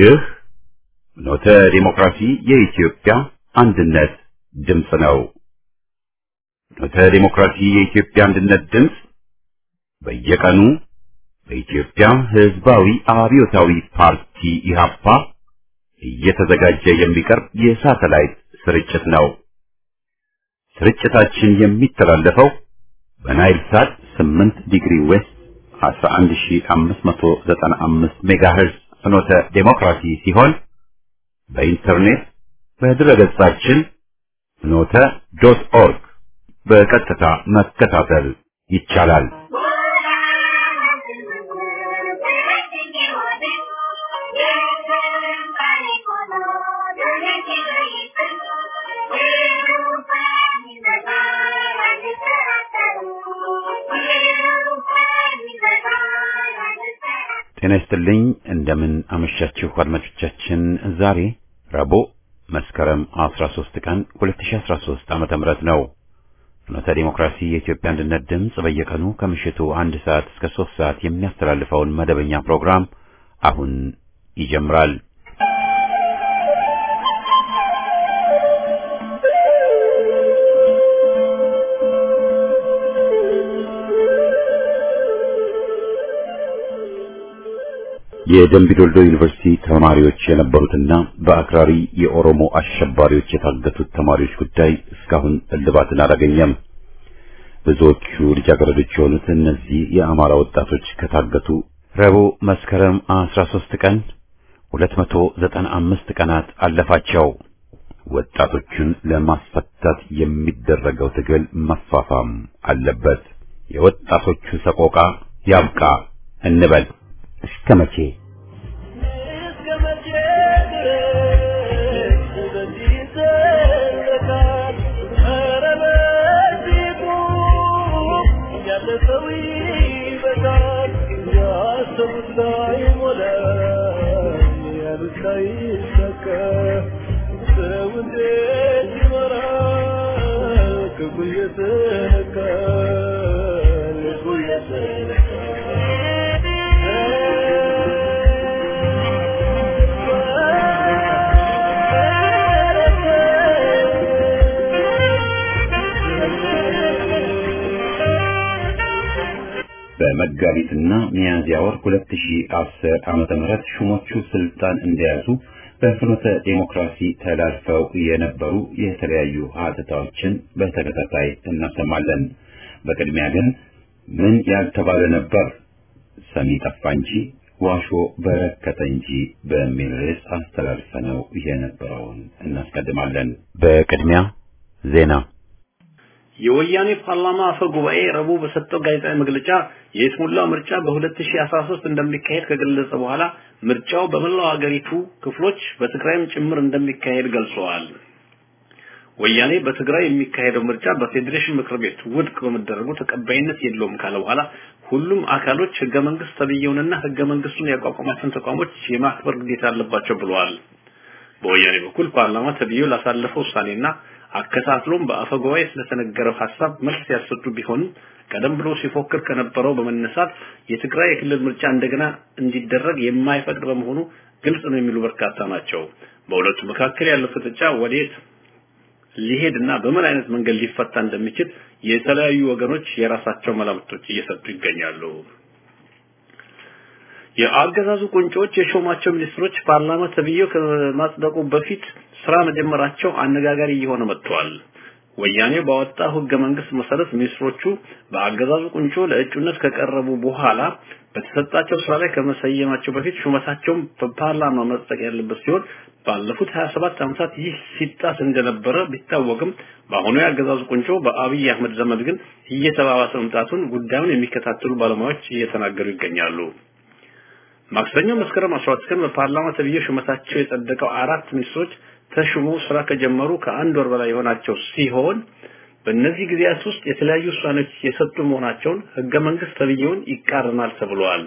ይህ ኖተ ዲሞክራሲ የኢትዮጵያ አንድነት ድምፅ ነው። ኖተ ዲሞክራሲ የኢትዮጵያ አንድነት ድምፅ በየቀኑ በኢትዮጵያ ሕዝባዊ አብዮታዊ ፓርቲ ኢህአፓ እየተዘጋጀ የሚቀርብ የሳተላይት ስርጭት ነው። ስርጭታችን የሚተላለፈው በናይል ሳት 8 ዲግሪ ዌስት 11595 ሜጋሄርዝ ፍኖተ ዴሞክራሲ ሲሆን በኢንተርኔት በድረገጻችን ፍኖተ ዶት ኦርግ በቀጥታ መከታተል ይቻላል። ጤና ይስጥልኝ። እንደምን አመሻችሁ አድማጮቻችን። ዛሬ ረቡዕ መስከረም 13 ቀን 2013 ዓመተ ምህረት ነው። ፍኖተ ዲሞክራሲ የኢትዮጵያ አንድነት ድምፅ በየቀኑ ከምሽቱ አንድ ሰዓት እስከ ሶስት ሰዓት የሚያስተላልፈውን መደበኛ ፕሮግራም አሁን ይጀምራል። የደምቢዶልዶ ዩኒቨርሲቲ ተማሪዎች የነበሩትና በአክራሪ የኦሮሞ አሸባሪዎች የታገቱት ተማሪዎች ጉዳይ እስካሁን እልባትን አላገኘም። ብዙዎቹ ልጃገረዶች የሆኑት እነዚህ የአማራ ወጣቶች ከታገቱ ረቡዕ መስከረም 13 ቀን 295 ቀናት አለፋቸው። ወጣቶቹን ለማስፈታት የሚደረገው ትግል መፋፋም አለበት። የወጣቶቹ ሰቆቃ ያብቃ እንበል። እስከ መቼ? በመጋቢትና ሚያዝያ ወር 2010 ዓመተ ምህረት ሹሞቹ ስልጣን እንደያዙ በፍኖተ ዴሞክራሲ ተላልፈው የነበሩ የተለያዩ ሀተታዎችን በተከታታይ እናሰማለን። በቅድሚያ ግን ምን ያልተባለ ነበር ሰሚ ጠፋ እንጂ ዋሾ በረከተ እንጂ በሚል ርዕስ አስተላልፈነው የነበረውን እናስቀድማለን። በቅድሚያ ዜና የወያኔ ፓርላማ አፈ ጉባኤ ረቡዕ በሰጠው ጋዜጣዊ መግለጫ የይስሙላው ምርጫ በ2013 እንደሚካሄድ ከገለጸ በኋላ ምርጫው በመላው ሀገሪቱ ክፍሎች በትግራይም ጭምር እንደሚካሄድ ገልጸዋል። ወያኔ በትግራይ የሚካሄደው ምርጫ በፌዴሬሽን ምክር ቤት ውድቅ በመደረጉ ተቀባይነት የለውም ካለ በኋላ ሁሉም አካሎች ህገ መንግስት ተብየውንና ህገ መንግስቱን ያቋቋማቸውን ተቋሞች የማክበር ግዴታ አለባቸው ብለዋል። በወያኔ በኩል ፓርላማ ተብዬው ላሳለፈው ውሳኔና አከታትሎም በአፈ ጉባኤ ስለተነገረው ሀሳብ መልስ ያልሰጡ ቢሆንም ቀደም ብሎ ሲፎክር ከነበረው በመነሳት የትግራይ የክልል ምርጫ እንደገና እንዲደረግ የማይፈቅድ በመሆኑ ግልጽ ነው የሚሉ በርካታ ናቸው። በሁለቱ መካከል ያለው ፍጥጫ ወዴት ሊሄድና በምን አይነት መንገድ ሊፈታ እንደሚችል የተለያዩ ወገኖች የራሳቸው መላምቶች እየሰጡ ይገኛሉ። የአገዛዙ ቁንጮች የሾማቸው ሚኒስትሮች ፓርላማ ተብዬው ከማጽደቁ በፊት ስራ መጀመራቸው አነጋጋሪ እየሆነ መጥቷል። ወያኔ ባወጣው ህገ መንግስት መሰረት ሚኒስትሮቹ በአገዛዙ ቁንጮ ለእጩነት ከቀረቡ በኋላ በተሰጣቸው ስራ ላይ ከመሰየማቸው በፊት ሹመታቸውን በፓርላማ መጽደቅ ያለበት ሲሆን ባለፉት 27 ዓመታት ይህ ሲጣስ እንደነበረ ቢታወቅም በአሁኑ የአገዛዙ ቁንጮ በአብይ አህመድ ዘመን ግን እየተባባሰ መምጣቱን ጉዳዩን የሚከታተሉ ባለሙያዎች እየተናገሩ ይገኛሉ። ማክሰኞ መስከረም 12 ቀን በፓርላማ ተብዬ ሹመታቸው የጸደቀው አራት ሚኒስትሮች ተሹመው ስራ ከጀመሩ ከአንድ ወር በላይ የሆናቸው ሲሆን በእነዚህ ጊዜያት ውስጥ የተለያዩ ውሳኔዎች የሰጡ መሆናቸውን ህገ መንግስት ተብዬውን ይቃረናል ተብሏል።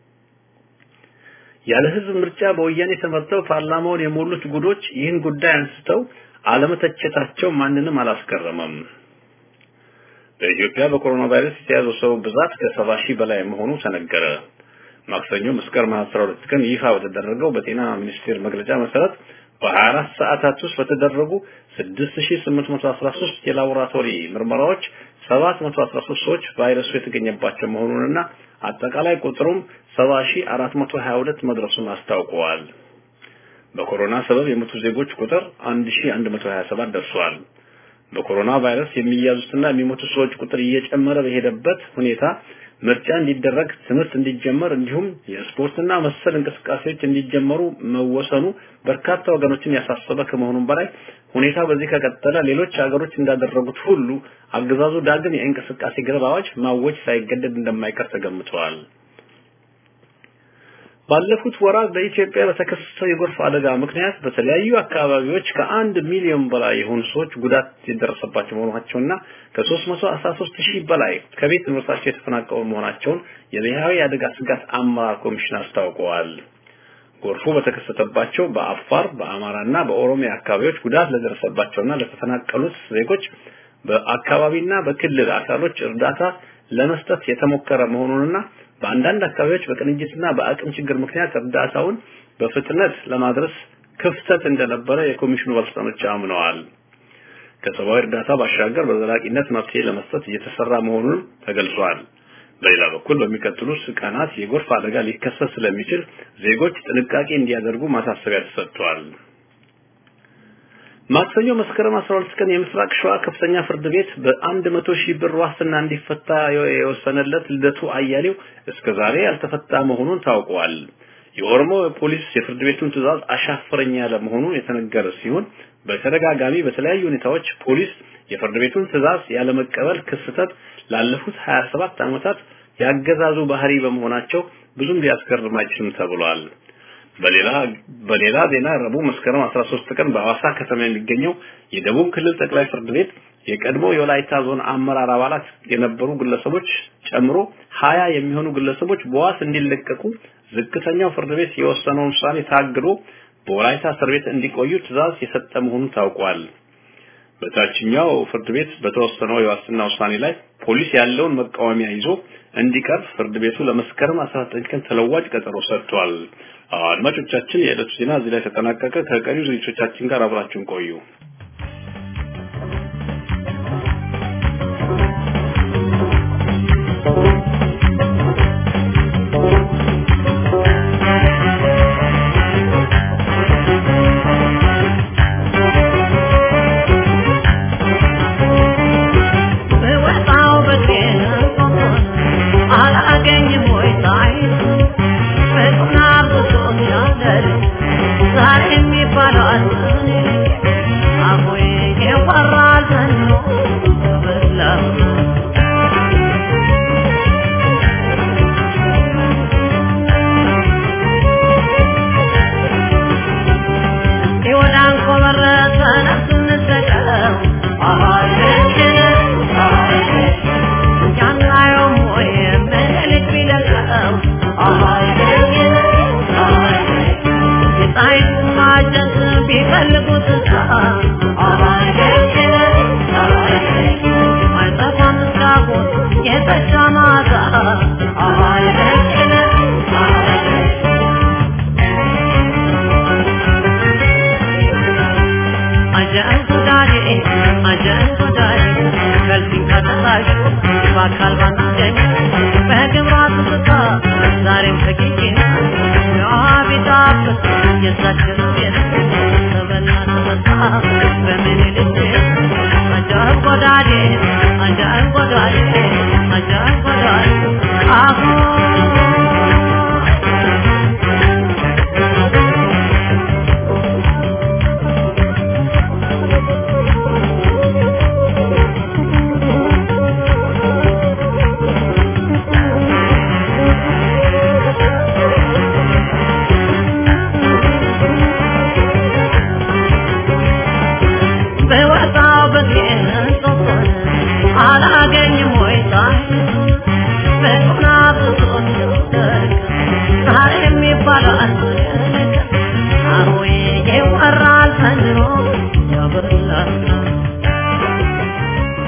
ያለ ህዝብ ምርጫ በወያኔ ተመርጠው ፓርላማውን የሞሉት ጉዶች ይህን ጉዳይ አንስተው አለመተቸታቸው ማንንም አላስገረመም። በኢትዮጵያ በኮሮና ቫይረስ የተያዘው ሰው ብዛት ከሰባ ሺህ በላይ መሆኑ ተነገረ። ማክሰኞ መስከረም 12 ቀን ይፋ በተደረገው በጤና ሚኒስቴር መግለጫ መሰረት በ24 ሰዓታት ውስጥ በተደረጉ 6813 የላቦራቶሪ ምርመራዎች 713 ሰዎች ቫይረሱ የተገኘባቸው መሆኑንና አጠቃላይ ቁጥሩም 70422 መድረሱን አስታውቀዋል። በኮሮና ሰበብ የሞቱ ዜጎች ቁጥር 1127 ደርሷል። በኮሮና ቫይረስ የሚያዙትና የሚሞቱ ሰዎች ቁጥር እየጨመረ በሄደበት ሁኔታ ምርጫ እንዲደረግ፣ ትምህርት እንዲጀመር እንዲሁም የስፖርትና መሰል እንቅስቃሴዎች እንዲጀመሩ መወሰኑ በርካታ ወገኖችን ያሳሰበ ከመሆኑም በላይ ሁኔታ በዚህ ከቀጠለ ሌሎች ሀገሮች እንዳደረጉት ሁሉ አገዛዙ ዳግም የእንቅስቃሴ ገደብ አዋጅ ማወጅ ሳይገደድ እንደማይቀር ተገምቷል። ባለፉት ወራት በኢትዮጵያ በተከሰተው የጎርፍ አደጋ ምክንያት በተለያዩ አካባቢዎች ከአንድ ሚሊዮን በላይ የሆኑ ሰዎች ጉዳት የደረሰባቸው መሆናቸውና ከ313 ሺህ በላይ ከቤት ንብረታቸው የተፈናቀሉ መሆናቸውን የብሔራዊ አደጋ ስጋት አመራር ኮሚሽን አስታውቀዋል። ጎርፉ በተከሰተባቸው በአፋር በአማራና በኦሮሚያ አካባቢዎች ጉዳት ለደረሰባቸውና ለተፈናቀሉት ዜጎች በአካባቢና በክልል አካሎች እርዳታ ለመስጠት የተሞከረ መሆኑንና በአንዳንድ አካባቢዎች በቅንጅትና በአቅም ችግር ምክንያት እርዳታውን በፍጥነት ለማድረስ ክፍተት እንደነበረ የኮሚሽኑ ባለስልጣኖች አምነዋል። ከሰብአዊ እርዳታ ባሻገር በዘላቂነት መፍትሄ ለመስጠት እየተሰራ መሆኑን ተገልጿል። በሌላ በኩል በሚቀጥሉት ቀናት የጎርፍ አደጋ ሊከሰት ስለሚችል ዜጎች ጥንቃቄ እንዲያደርጉ ማሳሰቢያ ተሰጥቷል። ማክሰኞ መስከረም 12 ቀን የምስራቅ ሸዋ ከፍተኛ ፍርድ ቤት በአንድ መቶ ሺህ ብር ዋስትና እንዲፈታ የወሰነለት ልደቱ አያሌው እስከ ዛሬ ያልተፈታ መሆኑን ታውቋል። የኦሮሞ ፖሊስ የፍርድ ቤቱን ትዕዛዝ አሻፈረኝ ያለ መሆኑ የተነገረ ሲሆን በተደጋጋሚ በተለያዩ ሁኔታዎች ፖሊስ የፍርድ ቤቱን ትዕዛዝ ያለመቀበል ክስተት ላለፉት 27 ዓመታት ያገዛዙ ባህሪ በመሆናቸው ብዙም ሊያስገርም አይችልም ተብሏል። በሌላ በሌላ ዜና ረቡዕ መስከረም 13 ቀን በሐዋሳ ከተማ የሚገኘው የደቡብ ክልል ጠቅላይ ፍርድ ቤት የቀድሞ የወላይታ ዞን አመራር አባላት የነበሩ ግለሰቦች ጨምሮ ሀያ የሚሆኑ ግለሰቦች በዋስ እንዲለቀቁ ዝቅተኛው ፍርድ ቤት የወሰነውን ውሳኔ ታግዶ በወላይታ እስር ቤት እንዲቆዩ ትዕዛዝ የሰጠ መሆኑ ታውቋል። በታችኛው ፍርድ ቤት በተወሰነው የዋስትና ውሳኔ ላይ ፖሊስ ያለውን መቃወሚያ ይዞ እንዲቀርብ ፍርድ ቤቱ ለመስከረም 19 ቀን ተለዋጭ ቀጠሮ ሰጥቷል። አድማጮቻችን፣ የዕለቱ ዜና እዚህ ላይ ተጠናቀቀ። ከቀሪው ዝግጅቶቻችን ጋር አብራችሁን ቆዩ።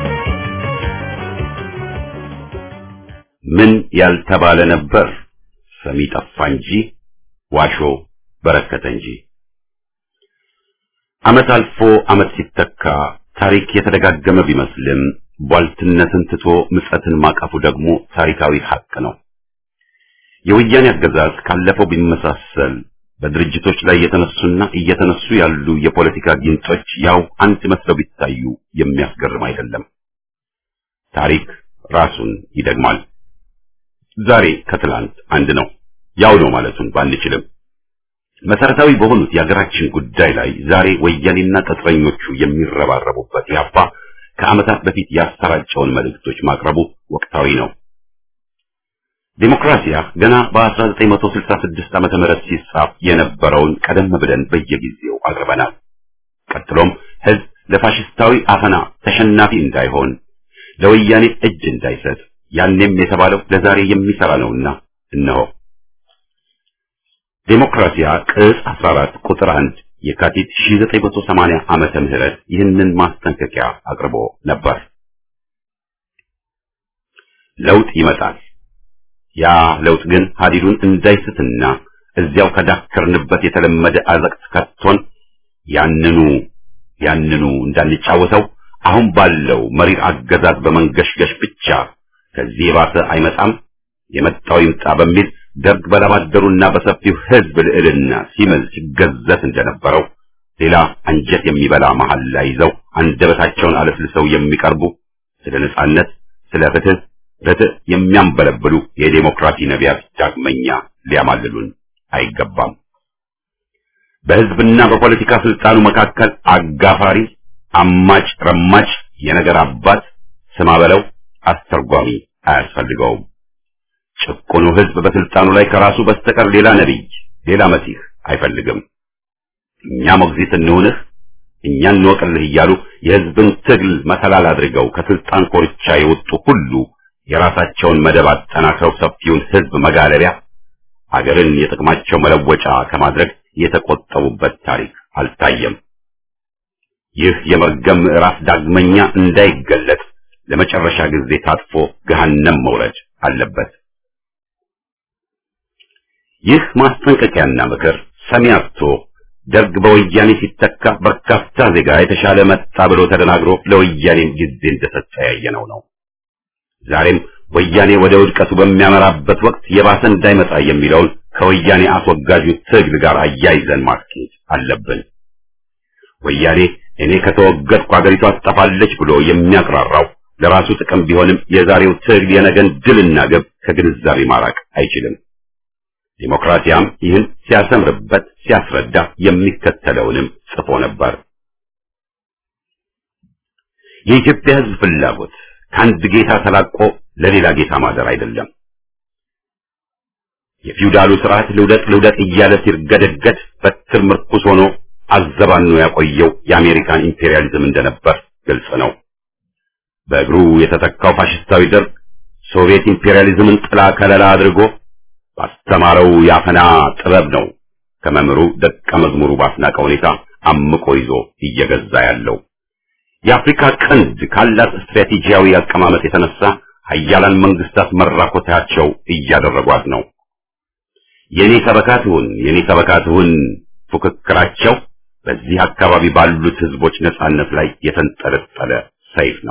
ምን ያልተባለ ነበር ሰሚ ጠፋ እንጂ ዋሾ በረከተ እንጂ። ዓመት አልፎ ዓመት ሲተካ ታሪክ የተደጋገመ ቢመስልም ቧልትነትን ትቶ ምጸትን ማቀፉ ደግሞ ታሪካዊ ሐቅ ነው። የወያኔ አገዛዝ ካለፈው ቢመሳሰል በድርጅቶች ላይ የተነሱና እየተነሱ ያሉ የፖለቲካ ጊንጦች ያው አንድ መስለው ቢታዩ የሚያስገርም አይደለም። ታሪክ ራሱን ይደግማል። ዛሬ ከትላንት አንድ ነው፣ ያው ነው ማለቱን ባንችልም መሰረታዊ በሆኑት የሀገራችን ጉዳይ ላይ ዛሬ ወያኔና ቅጥረኞቹ የሚረባረቡበት ያባ ከዓመታት በፊት ያሰራጨውን መልእክቶች ማቅረቡ ወቅታዊ ነው። ዴሞክራሲያ ገና በ1966 ዓመተ ምህረት ሲጻፍ የነበረውን ቀደም ብለን በየጊዜው አቅርበናል። ቀጥሎም ህዝብ ለፋሽስታዊ አፈና ተሸናፊ እንዳይሆን፣ ለወያኔ እጅ እንዳይሰጥ ያኔም የተባለው ለዛሬ የሚሰራ ነውና እነሆ ዴሞክራሲያ ቅጽ 14 ቁጥር 1 የካቲት 1980 ዓመተ ምህረት ይህንን ማስጠንቀቂያ አቅርቦ ነበር። ለውጥ ይመጣል። ያ ለውጥ ግን ሀዲዱን እንዳይስትና እዚያው ከዳከርንበት የተለመደ አዘቅት ከቶን ያንኑ ያንኑ እንዳንጫወተው አሁን ባለው መሪር አገዛዝ በመንገሽገሽ ብቻ ከዚህ የባሰ አይመጣም የመጣው ይምጣ በሚል ደርግ በላባደሩና በሰፊው ህዝብ ልዕልና ሲምል ሲገዘት እንደነበረው ሌላ አንጀት የሚበላ መሐላ ይዘው አንደበታቸውን አለስልሰው የሚቀርቡ ስለ ነጻነት፣ ስለ ፍትህ፣ ርትዕ የሚያንበለብሉ የዴሞክራሲ ነቢያት ዳግመኛ ሊያማልሉን አይገባም። በህዝብና በፖለቲካ ስልጣኑ መካከል አጋፋሪ፣ አማጭ፣ ረማጭ፣ የነገር አባት ስማ በለው አስተርጓሚ አያስፈልገውም። ጭቁኑ ህዝብ በስልጣኑ ላይ ከራሱ በስተቀር ሌላ ነቢይ፣ ሌላ መሲህ አይፈልግም። እኛ ሞግዚት እንሁንህ፣ እኛ እንወቅልህ እያሉ የህዝብን ትግል መሰላል አድርገው ከስልጣን ኮርቻ የወጡ ሁሉ የራሳቸውን መደብ አጠናክረው ሰፊውን ህዝብ መጋለቢያ አገርን የጥቅማቸው መለወጫ ከማድረግ የተቆጠቡበት ታሪክ አልታየም። ይህ የመርገም ምዕራፍ ዳግመኛ እንዳይገለጥ ለመጨረሻ ጊዜ ታጥፎ ገሃነም መውረድ አለበት። ይህ ማስጠንቀቂያና ምክር ሰሚ አጥቶ ደርግ በወያኔ ሲተካ በርካታ ዜጋ የተሻለ መጣ ብሎ ተደናግሮ ለወያኔም ጊዜ እንደሰጠ ያየነው ነው። ዛሬም ወያኔ ወደ ውድቀቱ በሚያመራበት ወቅት የባሰ እንዳይመጣ የሚለውን ከወያኔ አስወጋጁ ትግል ጋር አያይዘን ማስኬድ አለብን። ወያኔ እኔ ከተወገድኩ አገሪቷ ትጠፋለች ብሎ የሚያቅራራው ለራሱ ጥቅም ቢሆንም የዛሬው ትግል የነገን ድልና ግብ ከግንዛቤ ማራቅ አይችልም። ዲሞክራሲያም ይህን ሲያሰምርበት ሲያስረዳ የሚከተለውንም ጽፎ ነበር። የኢትዮጵያ ሕዝብ ፍላጎት ከአንድ ጌታ ተላቆ ለሌላ ጌታ ማደር አይደለም። የፊውዳሉ ስርዓት ልውደቅ ልውደቅ እያለ ሲርገደገድ በትር ምርኩስ ሆኖ አዘባኖ ያቆየው የአሜሪካን ኢምፔሪያሊዝም እንደነበር ግልጽ ነው። በእግሩ የተተካው ፋሽስታዊ ደርግ ሶቪየት ኢምፔሪያሊዝምን ጥላ ከለላ አድርጎ ባስተማረው የአፈና ጥበብ ነው ከመምህሩ ደቀ መዝሙሩ ባስናቀ ሁኔታ አምቆ ይዞ እየገዛ ያለው። የአፍሪካ ቀንድ ካላት ስትራቴጂያዊ አቀማመጥ የተነሳ ሀያላን መንግስታት መራኮታቸው እያደረጓት ነው። የኔ ሰበካትሁን የኔ ሰበካትሁን ፉክክራቸው በዚህ አካባቢ ባሉት ህዝቦች ነጻነት ላይ የተንጠለጠለ ሰይፍ ነው።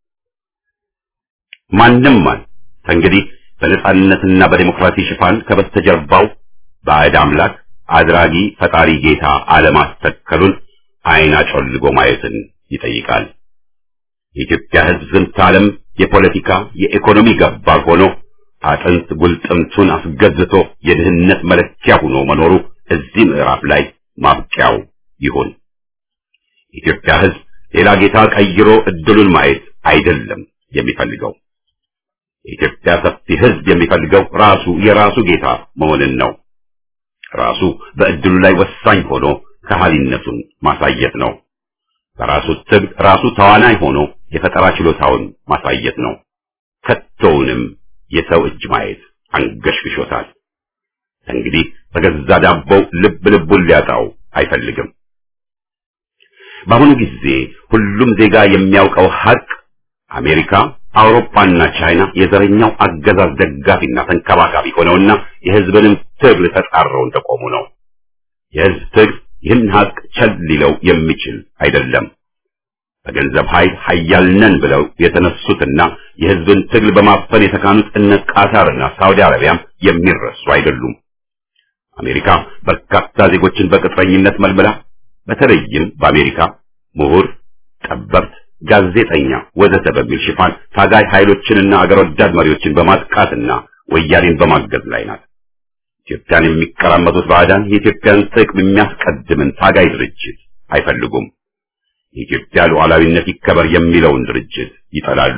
ማንም ማን ከእንግዲህ በነጻነትና በዲሞክራሲ ሽፋን ከበስተጀርባው ባዕድ አምላክ አድራጊ ፈጣሪ ጌታ አለማስተከሉን አይን አጮልጎ ማየትን ይጠይቃል። የኢትዮጵያ ህዝብ ዝንተ ዓለም የፖለቲካ የኢኮኖሚ ገባር ሆኖ አጥንት ጉልጥምቱን አስገዝቶ የድህነት መለኪያ ሆኖ መኖሩ እዚህ ምዕራፍ ላይ ማብቂያው ይሁን። የኢትዮጵያ ህዝብ ሌላ ጌታ ቀይሮ እድሉን ማየት አይደለም የሚፈልገው። የኢትዮጵያ ሰፊ ህዝብ የሚፈልገው ራሱ የራሱ ጌታ መሆንን ነው። ራሱ በእድሉ ላይ ወሳኝ ሆኖ ከሃሊነቱን ማሳየት ነው። በራሱ ትግል ራሱ ተዋናይ ሆኖ የፈጠራ ችሎታውን ማሳየት ነው። ከቶውንም የሰው እጅ ማየት አንገሽግሾታል። እንግዲህ በገዛ ዳቦው ልብ ልቡን ሊያጣው አይፈልግም። በአሁኑ ጊዜ ሁሉም ዜጋ የሚያውቀው ሀቅ አሜሪካ አውሮፓና ቻይና የዘረኛው አገዛዝ ደጋፊና ተንከባካቢ ሆነውና የህዝብንም ትግል ተጻረው እንደቆሙ ነው። የህዝብ ትግል ይህን ሀቅ ቸል ሊለው የሚችል አይደለም። በገንዘብ ኃይል ኃያል ነን ብለው የተነሱትና የህዝብን ትግል በማፈን የተካኑት እነ ቃታርና ሳውዲ አረቢያም የሚረሱ አይደሉም። አሜሪካ በርካታ ዜጎችን በቅጥረኝነት መልምላ በተለይም በአሜሪካ ምሁር፣ ጠበብት፣ ጋዜጠኛ ወዘተ በሚል ሽፋን ታጋይ ኃይሎችንና አገር ወዳድ መሪዎችን በማጥቃትና ወያኔን በማገዝ ላይ ናት። ኢትዮጵያን የሚቀራመጡት ባዕዳን የኢትዮጵያን ጥቅም የሚያስቀድምን ታጋይ ድርጅት አይፈልጉም። የኢትዮጵያ ሉዓላዊነት ይከበር የሚለውን ድርጅት ይጠላሉ።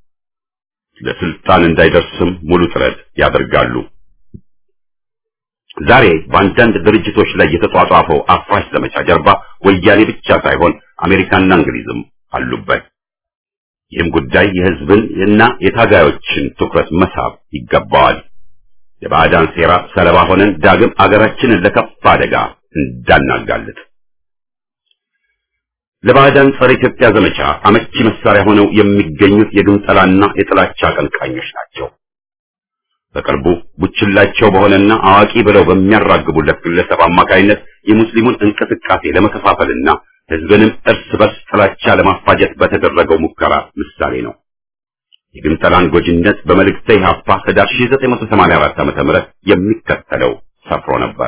ለስልጣን እንዳይደርስም ሙሉ ጥረት ያደርጋሉ። ዛሬ በአንዳንድ ድርጅቶች ላይ የተጧጧፈው አፍራሽ ዘመቻ ጀርባ ወያኔ ብቻ ሳይሆን አሜሪካና እንግሊዝም አሉበት። ይህም ጉዳይ የህዝብን እና የታጋዮችን ትኩረት መሳብ ይገባዋል። የባዕዳን ሴራ ሰለባ ሆነን ዳግም አገራችንን ለከፋ አደጋ እንዳናጋልጥ ለባዕዳን ጸረ ኢትዮጵያ ዘመቻ አመቺ መሳሪያ ሆነው የሚገኙት የግንጠላና የጥላቻ አቀንቃኞች ናቸው። በቅርቡ ቡችላቸው በሆነና አዋቂ ብለው በሚያራግቡለት ግለሰብ አማካይነት የሙስሊሙን እንቅስቃሴ ለመከፋፈልና ህዝብንም እርስ በርስ ጥላቻ ለማፋጀት በተደረገው ሙከራ ምሳሌ ነው። የግንጠላን ጎጂነት በመልእክተ ኢሕአፓ ህዳር 1984 ዓ.ም የሚከተለው ሰፍሮ ነበር።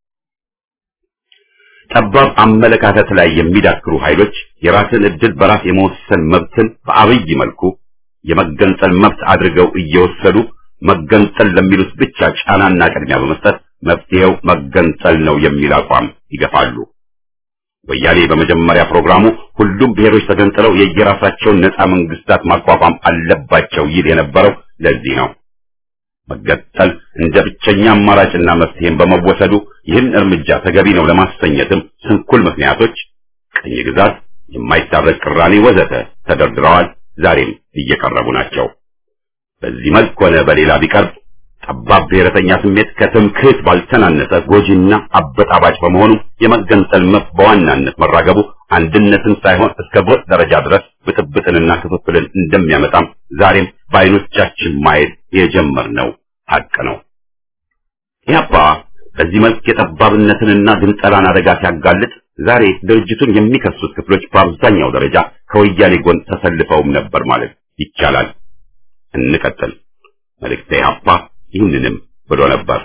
ጠባብ አመለካከት ላይ የሚዳክሩ ኃይሎች የራስን ዕድል በራስ የመወሰን መብትን በአብይ መልኩ የመገንጠል መብት አድርገው እየወሰዱ መገንጠል ለሚሉት ብቻ ጫናና ቅድሚያ በመስጠት መፍትሄው መገንጠል ነው የሚል አቋም ይገፋሉ። ወያኔ በመጀመሪያ ፕሮግራሙ ሁሉም ብሔሮች ተገንጥለው የየራሳቸውን ነፃ መንግስታት ማቋቋም አለባቸው ይል የነበረው ለዚህ ነው። መገንጠል እንደ ብቸኛ አማራጭና መፍትሄም በመወሰዱ ይህን እርምጃ ተገቢ ነው ለማሰኘትም ስንኩል ምክንያቶች፣ ቅኝ ግዛት፣ የማይታረቅ ቅራኔ ወዘተ ተደርድረዋል። ዛሬም እየቀረቡ ናቸው። በዚህ መልክ ሆነ በሌላ ቢቀርብ ጠባብ ብሔረተኛ ስሜት ከትምክህት ባልተናነሰ ጎጂና አበጣባጭ በመሆኑ የመገንጠል መብት በዋናነት መራገቡ አንድነትን ሳይሆን እስከ ጎጥ ደረጃ ድረስ ብጥብጥንና ክፍፍልን እንደሚያመጣም ዛሬም በዓይኖቻችን ማየት የጀመርነው ሀቅ ነው። ኢህአፓ በዚህ መልክ የጠባብነትንና ግንጠላን አደጋ ሲያጋልጥ ዛሬ ድርጅቱን የሚከሱት ክፍሎች በአብዛኛው ደረጃ ከወያኔ ጎን ተሰልፈውም ነበር ማለት ይቻላል። እንቀጥል። መልእክተ ኢህአፓ ይህንንም ብሎ ነበር።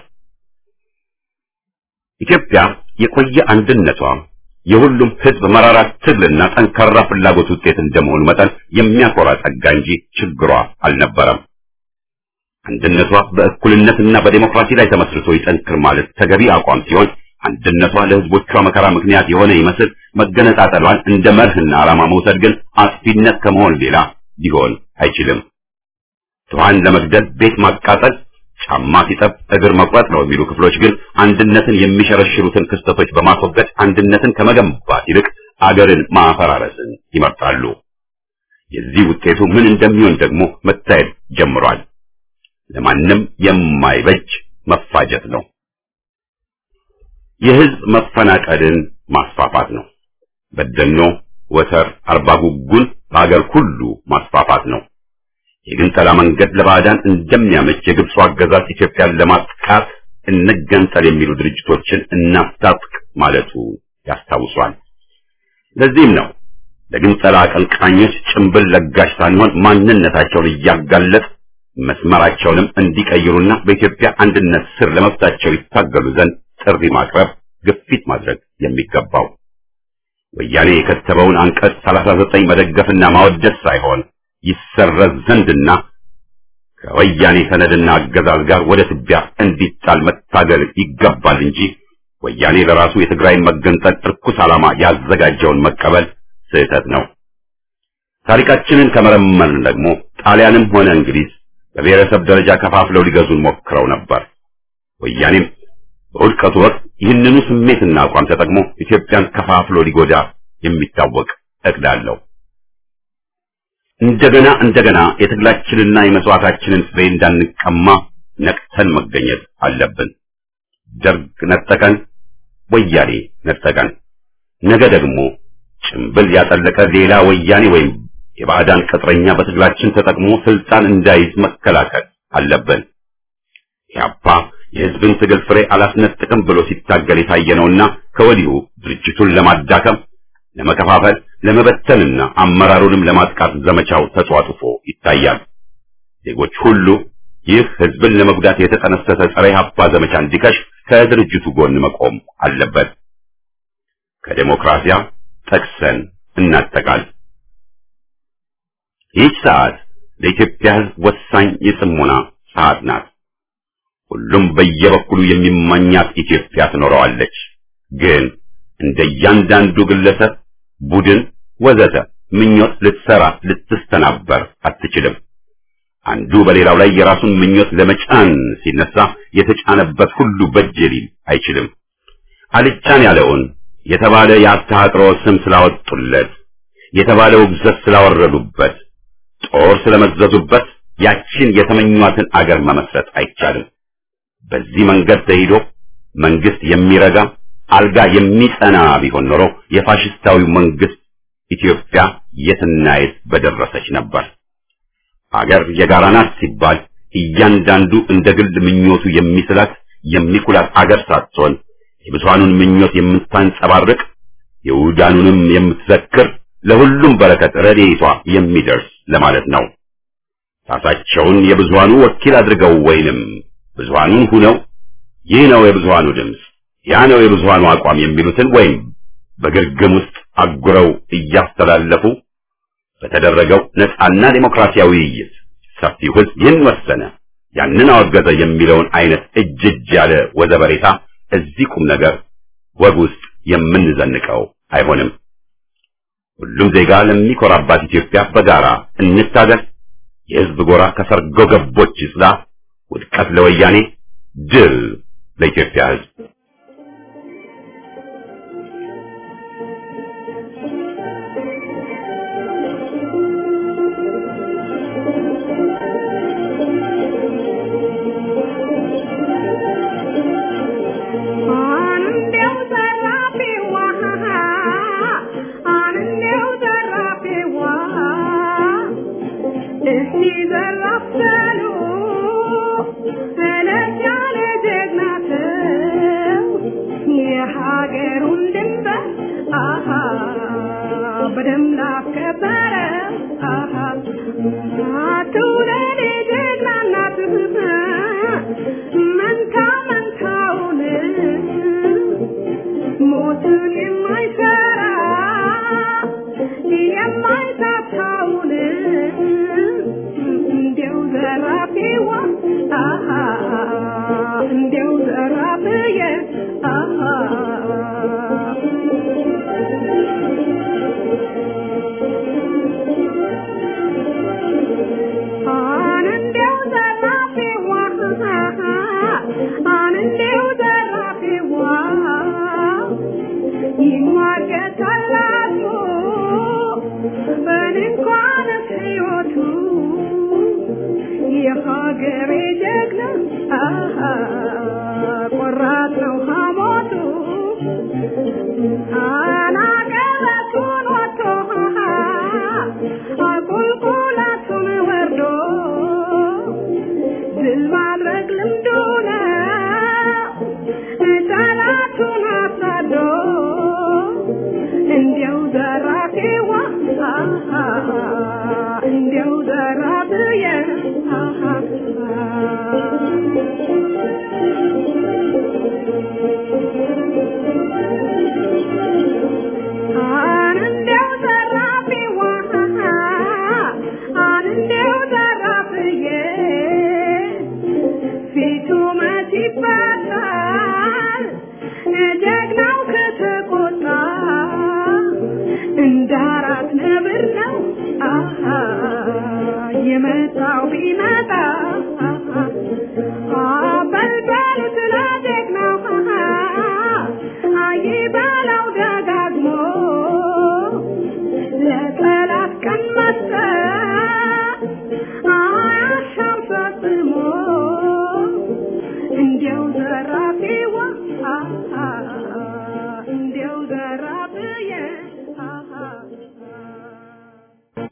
ኢትዮጵያ የቆየ አንድነቷ የሁሉም ህዝብ መራራ ትግልና ጠንካራ ፍላጎት ውጤት እንደመሆኑ መጠን የሚያኮራ ጸጋ እንጂ ችግሯ አልነበረም። አንድነቷ በእኩልነትና በዴሞክራሲ ላይ ተመስርቶ ይጠንክር ማለት ተገቢ አቋም ሲሆን አንድነቷ ለህዝቦቿ መከራ ምክንያት የሆነ ይመስል መገነጣጠሏን እንደ መርህና ዓላማ መውሰድ ግን አጥፊነት ከመሆን ሌላ ሊሆን አይችልም። ድሃን ለመግደል ቤት ማቃጠል፣ ጫማ ሲጠብ እግር መቁረጥ ነው የሚሉ ክፍሎች ግን አንድነትን የሚሸረሽሩትን ክስተቶች በማስወገድ አንድነትን ከመገንባት ይልቅ አገርን ማፈራረስን ይመርጣሉ። የዚህ ውጤቱ ምን እንደሚሆን ደግሞ መታየት ጀምሯል። ለማንም የማይበጅ መፋጀት ነው። የህዝብ መፈናቀልን ማስፋፋት ነው። በደኖ፣ ወተር፣ አርባ ጉጉን በአገር ሁሉ ማስፋፋት ነው። የግንጠላ መንገድ ለባዕዳን እንደሚያመች የግብፁ አገዛዝ ኢትዮጵያን ለማጥቃት እንገንጠል የሚሉ ድርጅቶችን እናስታጥቅ ማለቱ ያስታውሷል። ለዚህም ነው ለግንጠላ አቀንቃኞች ጭንብል ለጋሽ ሳንሆን ማንነታቸውን እያጋለጥ መስመራቸውንም እንዲቀይሩና በኢትዮጵያ አንድነት ስር ለመብታቸው ይታገሉ ዘንድ ጥሪ ማቅረብ፣ ግፊት ማድረግ የሚገባው ወያኔ የከተበውን አንቀጽ 39 መደገፍና ማወደስ ሳይሆን ይሰረዝ ዘንድና ከወያኔ ሰነድና አገዛዝ ጋር ወደ ትቢያ እንዲጣል መታገል ይገባል እንጂ ወያኔ ለራሱ የትግራይን መገንጠል እርኩስ ዓላማ ያዘጋጀውን መቀበል ስህተት ነው። ታሪካችንን ከመረመርን ደግሞ ጣሊያንም ሆነ እንግሊዝ በብሔረሰብ ደረጃ ከፋፍለው ሊገዙን ሞክረው ነበር። ወያኔም በውድቀቱ ወቅት ይህንኑ ስሜትና አቋም ተጠቅሞ ኢትዮጵያን ከፋፍሎ ሊጎዳ የሚታወቅ እቅድ አለው። እንደገና እንደገና የትግላችንና የመስዋዕታችንን ፍሬ እንዳንቀማ ነቅተን መገኘት አለብን። ደርግ ነጠቀን፣ ወያኔ ነጠቀን። ነገ ደግሞ ጭምብል ያጠለቀ ሌላ ወያኔ ወይም የባዕዳን ቅጥረኛ በትግላችን ተጠቅሞ ስልጣን እንዳይዝ መከላከል አለብን። ኢህአፓ የህዝብን ትግል ፍሬ አላስነጥቅም ብሎ ሲታገል የታየ ነውና ከወዲሁ ድርጅቱን ለማዳከም፣ ለመከፋፈል፣ ለመበተንና አመራሩንም ለማጥቃት ዘመቻው ተጧጡፎ ይታያል። ዜጎች ሁሉ ይህ ህዝብን ለመጉዳት የተጠነሰሰ ጸረ ኢህአፓ ዘመቻ እንዲከሽፍ ከድርጅቱ ጎን መቆም አለበት። ከዴሞክራሲያ ጠቅሰን እናጠቃል። ይህች ሰዓት ለኢትዮጵያ ህዝብ ወሳኝ የጽሞና ሰዓት ናት። ሁሉም በየበኩሉ የሚመኛት ኢትዮጵያ ትኖረዋለች። ግን እንደ እያንዳንዱ ግለሰብ፣ ቡድን፣ ወዘተ ምኞት ልትሰራ ልትስተናበር አትችልም። አንዱ በሌላው ላይ የራሱን ምኞት ለመጫን ሲነሳ የተጫነበት ሁሉ በጅ ሊል አይችልም። አልጫን ያለውን የተባለ የአስተሃጥሮ ስም ስላወጡለት፣ የተባለ ውግዘት ስላወረዱበት፣ ጦር ስለመዘዙበት ያችን የተመኟትን አገር መመስረት አይቻልም። በዚህ መንገድ ተሂዶ መንግስት የሚረጋ አልጋ የሚጸና ቢሆን ኖሮ የፋሽስታዊው መንግስት ኢትዮጵያ የትና የት በደረሰች ነበር። አገር የጋራ ናት ሲባል እያንዳንዱ እንደ ግል ምኞቱ የሚስላት የሚኩላት አገር ሳትሆን የብዙሃኑን ምኞት የምታንጸባርቅ የውዳኑንም የምትዘክር ለሁሉም በረከት ረድኤቷ የሚደርስ ለማለት ነው። ራሳቸውን የብዙሃኑ ወኪል አድርገው ወይንም ብዙሃኑን ሁነው ይህ ነው የብዙሃኑ ድምፅ፣ ያ ነው የብዙሃኑ አቋም የሚሉትን ወይም በግርግም ውስጥ አጉረው እያስተላለፉ በተደረገው ነፃና ዴሞክራሲያዊ ውይይት ሰፊው ህዝብ ይህን ወሰነ፣ ያንን አወገዘ የሚለውን አይነት እጅ እጅ ያለ ወዘበሬታ እዚህ ቁም ነገር ወግ ውስጥ የምንዘንቀው አይሆንም። ሁሉም ዜጋ ለሚኮራባት ኢትዮጵያ በጋራ እንታገል። የህዝብ ጎራ ከሰርጎ ገቦች ይጽዳ። ውድቀት ለወያኔ፣ ድል ለኢትዮጵያ ህዝብ።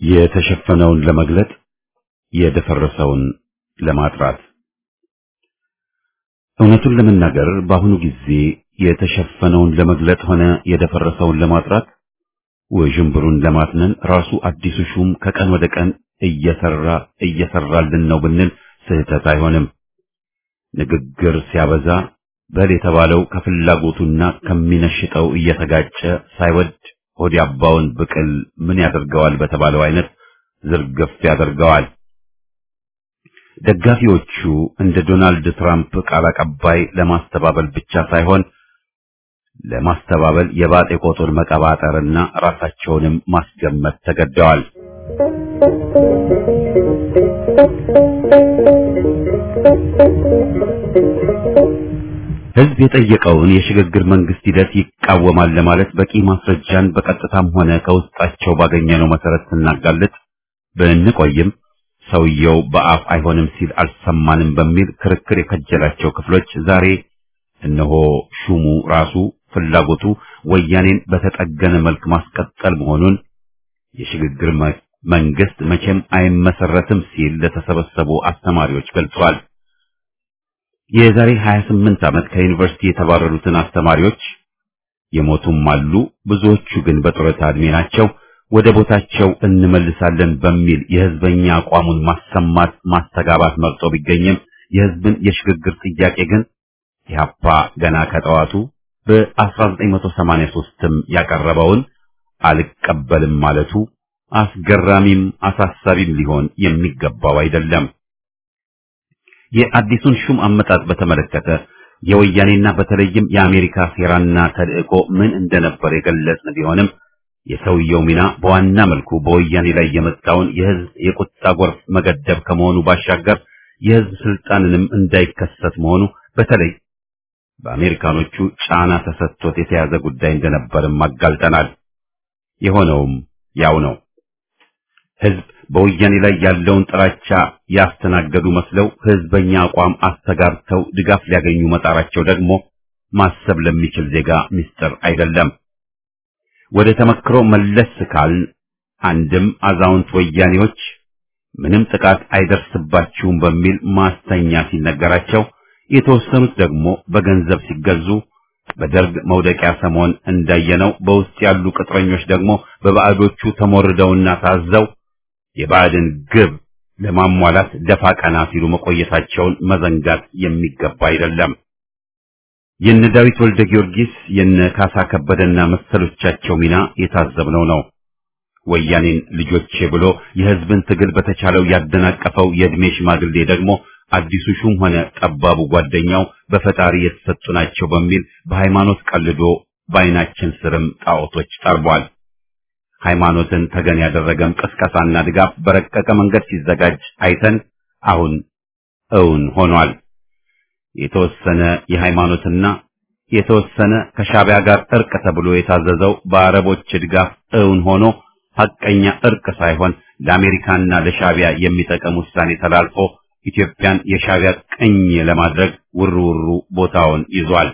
የተሸፈነውን ለመግለጥ የደፈረሰውን ለማጥራት እውነቱን ለመናገር በአሁኑ ጊዜ የተሸፈነውን ለመግለጥ ሆነ የደፈረሰውን ለማጥራት ውዥንብሩን ለማትነን ራሱ አዲሱ ሹም ከቀን ወደ ቀን እየሰራ እየሰራልን ነው ብንል ስህተት አይሆንም። ንግግር ሲያበዛ በል የተባለው ከፍላጎቱና ከሚነሽጠው እየተጋጨ ሳይወድ ሆድ ያባውን ብቅል ምን ያደርገዋል በተባለው አይነት ዝርግፍ ያደርገዋል። ደጋፊዎቹ እንደ ዶናልድ ትራምፕ ቃል አቀባይ ለማስተባበል ብቻ ሳይሆን ለማስተባበል የባጤ ቆጡን መቀባጠርና ራሳቸውንም ማስገመት ተገደዋል። ሕዝብ የጠየቀውን የሽግግር መንግስት ሂደት ይቃወማል ለማለት በቂ ማስረጃን በቀጥታም ሆነ ከውስጣቸው ባገኘነው መሰረት ስናጋልጥ ብንቆይም ሰውየው በአፍ አይሆንም ሲል አልሰማንም በሚል ክርክር የከጀላቸው ክፍሎች ዛሬ እነሆ ሹሙ ራሱ ፍላጎቱ ወያኔን በተጠገነ መልክ ማስቀጠል መሆኑን የሽግግር መንግስት መቼም አይመሰረትም ሲል ለተሰበሰቡ አስተማሪዎች ገልጿል። የዛሬ 28 ዓመት ከዩኒቨርሲቲ የተባረሩትን አስተማሪዎች የሞቱም አሉ፣ ብዙዎቹ ግን በጡረታ ዕድሜ ናቸው። ወደ ቦታቸው እንመልሳለን በሚል የህዝበኛ አቋሙን ማሰማት ማስተጋባት መርጦ ቢገኝም የህዝብን የሽግግር ጥያቄ ግን ኢህአፓ ገና ከጠዋቱ በ1983ም ያቀረበውን አልቀበልም ማለቱ አስገራሚም አሳሳቢም ሊሆን የሚገባው አይደለም። የአዲሱን ሹም አመጣጥ በተመለከተ የወያኔና በተለይም የአሜሪካ ሴራና ተልእኮ ምን እንደነበር የገለጽን ቢሆንም የሰውየው ሚና በዋና መልኩ በወያኔ ላይ የመጣውን የህዝብ የቁጣ ጎርፍ መገደብ ከመሆኑ ባሻገር የህዝብ ስልጣንንም እንዳይከሰት መሆኑ በተለይ በአሜሪካኖቹ ጫና ተሰጥቶት የተያዘ ጉዳይ እንደነበርም አጋልጠናል። የሆነውም ያው ነው። ህዝብ በወያኔ ላይ ያለውን ጥላቻ ያስተናገዱ መስለው ህዝበኛ አቋም አስተጋብተው ድጋፍ ሊያገኙ መጣራቸው ደግሞ ማሰብ ለሚችል ዜጋ ምስጢር አይደለም። ወደ ተመክሮ መለስ ካልን አንድም አዛውንት ወያኔዎች ምንም ጥቃት አይደርስባችሁም በሚል ማስተኛ ሲነገራቸው፣ የተወሰኑት ደግሞ በገንዘብ ሲገዙ በደርግ መውደቂያ ሰሞን እንዳየነው በውስጥ ያሉ ቅጥረኞች ደግሞ በባዕዶቹ ተሞርደውና ታዘው የባዕድን ግብ ለማሟላት ደፋ ቀና ሲሉ መቆየታቸውን መዘንጋት የሚገባ አይደለም። የነ ዳዊት ወልደ ጊዮርጊስ የነ ካሳ ከበደና መሰሎቻቸው ሚና የታዘብነው ነው። ወያኔን ልጆቼ ብሎ የህዝብን ትግል በተቻለው ያደናቀፈው የእድሜ ሽማግሌ ደግሞ አዲሱ ሹም ሆነ ጠባቡ ጓደኛው በፈጣሪ የተሰጡ ናቸው በሚል በሃይማኖት ቀልዶ በዓይናችን ስርም ጣዖቶች ጠርቧል። ሃይማኖትን ተገን ያደረገም ቅስቀሳና ድጋፍ በረቀቀ መንገድ ሲዘጋጅ አይተን አሁን እውን ሆኗል። የተወሰነ የሃይማኖትና የተወሰነ ከሻቢያ ጋር እርቅ ተብሎ የታዘዘው በአረቦች ድጋፍ እውን ሆኖ ሐቀኛ እርቅ ሳይሆን ለአሜሪካና ለሻቢያ የሚጠቅም ውሳኔ ተላልፎ ኢትዮጵያን የሻቢያ ቅኝ ለማድረግ ውርውሩ ቦታውን ይዟል።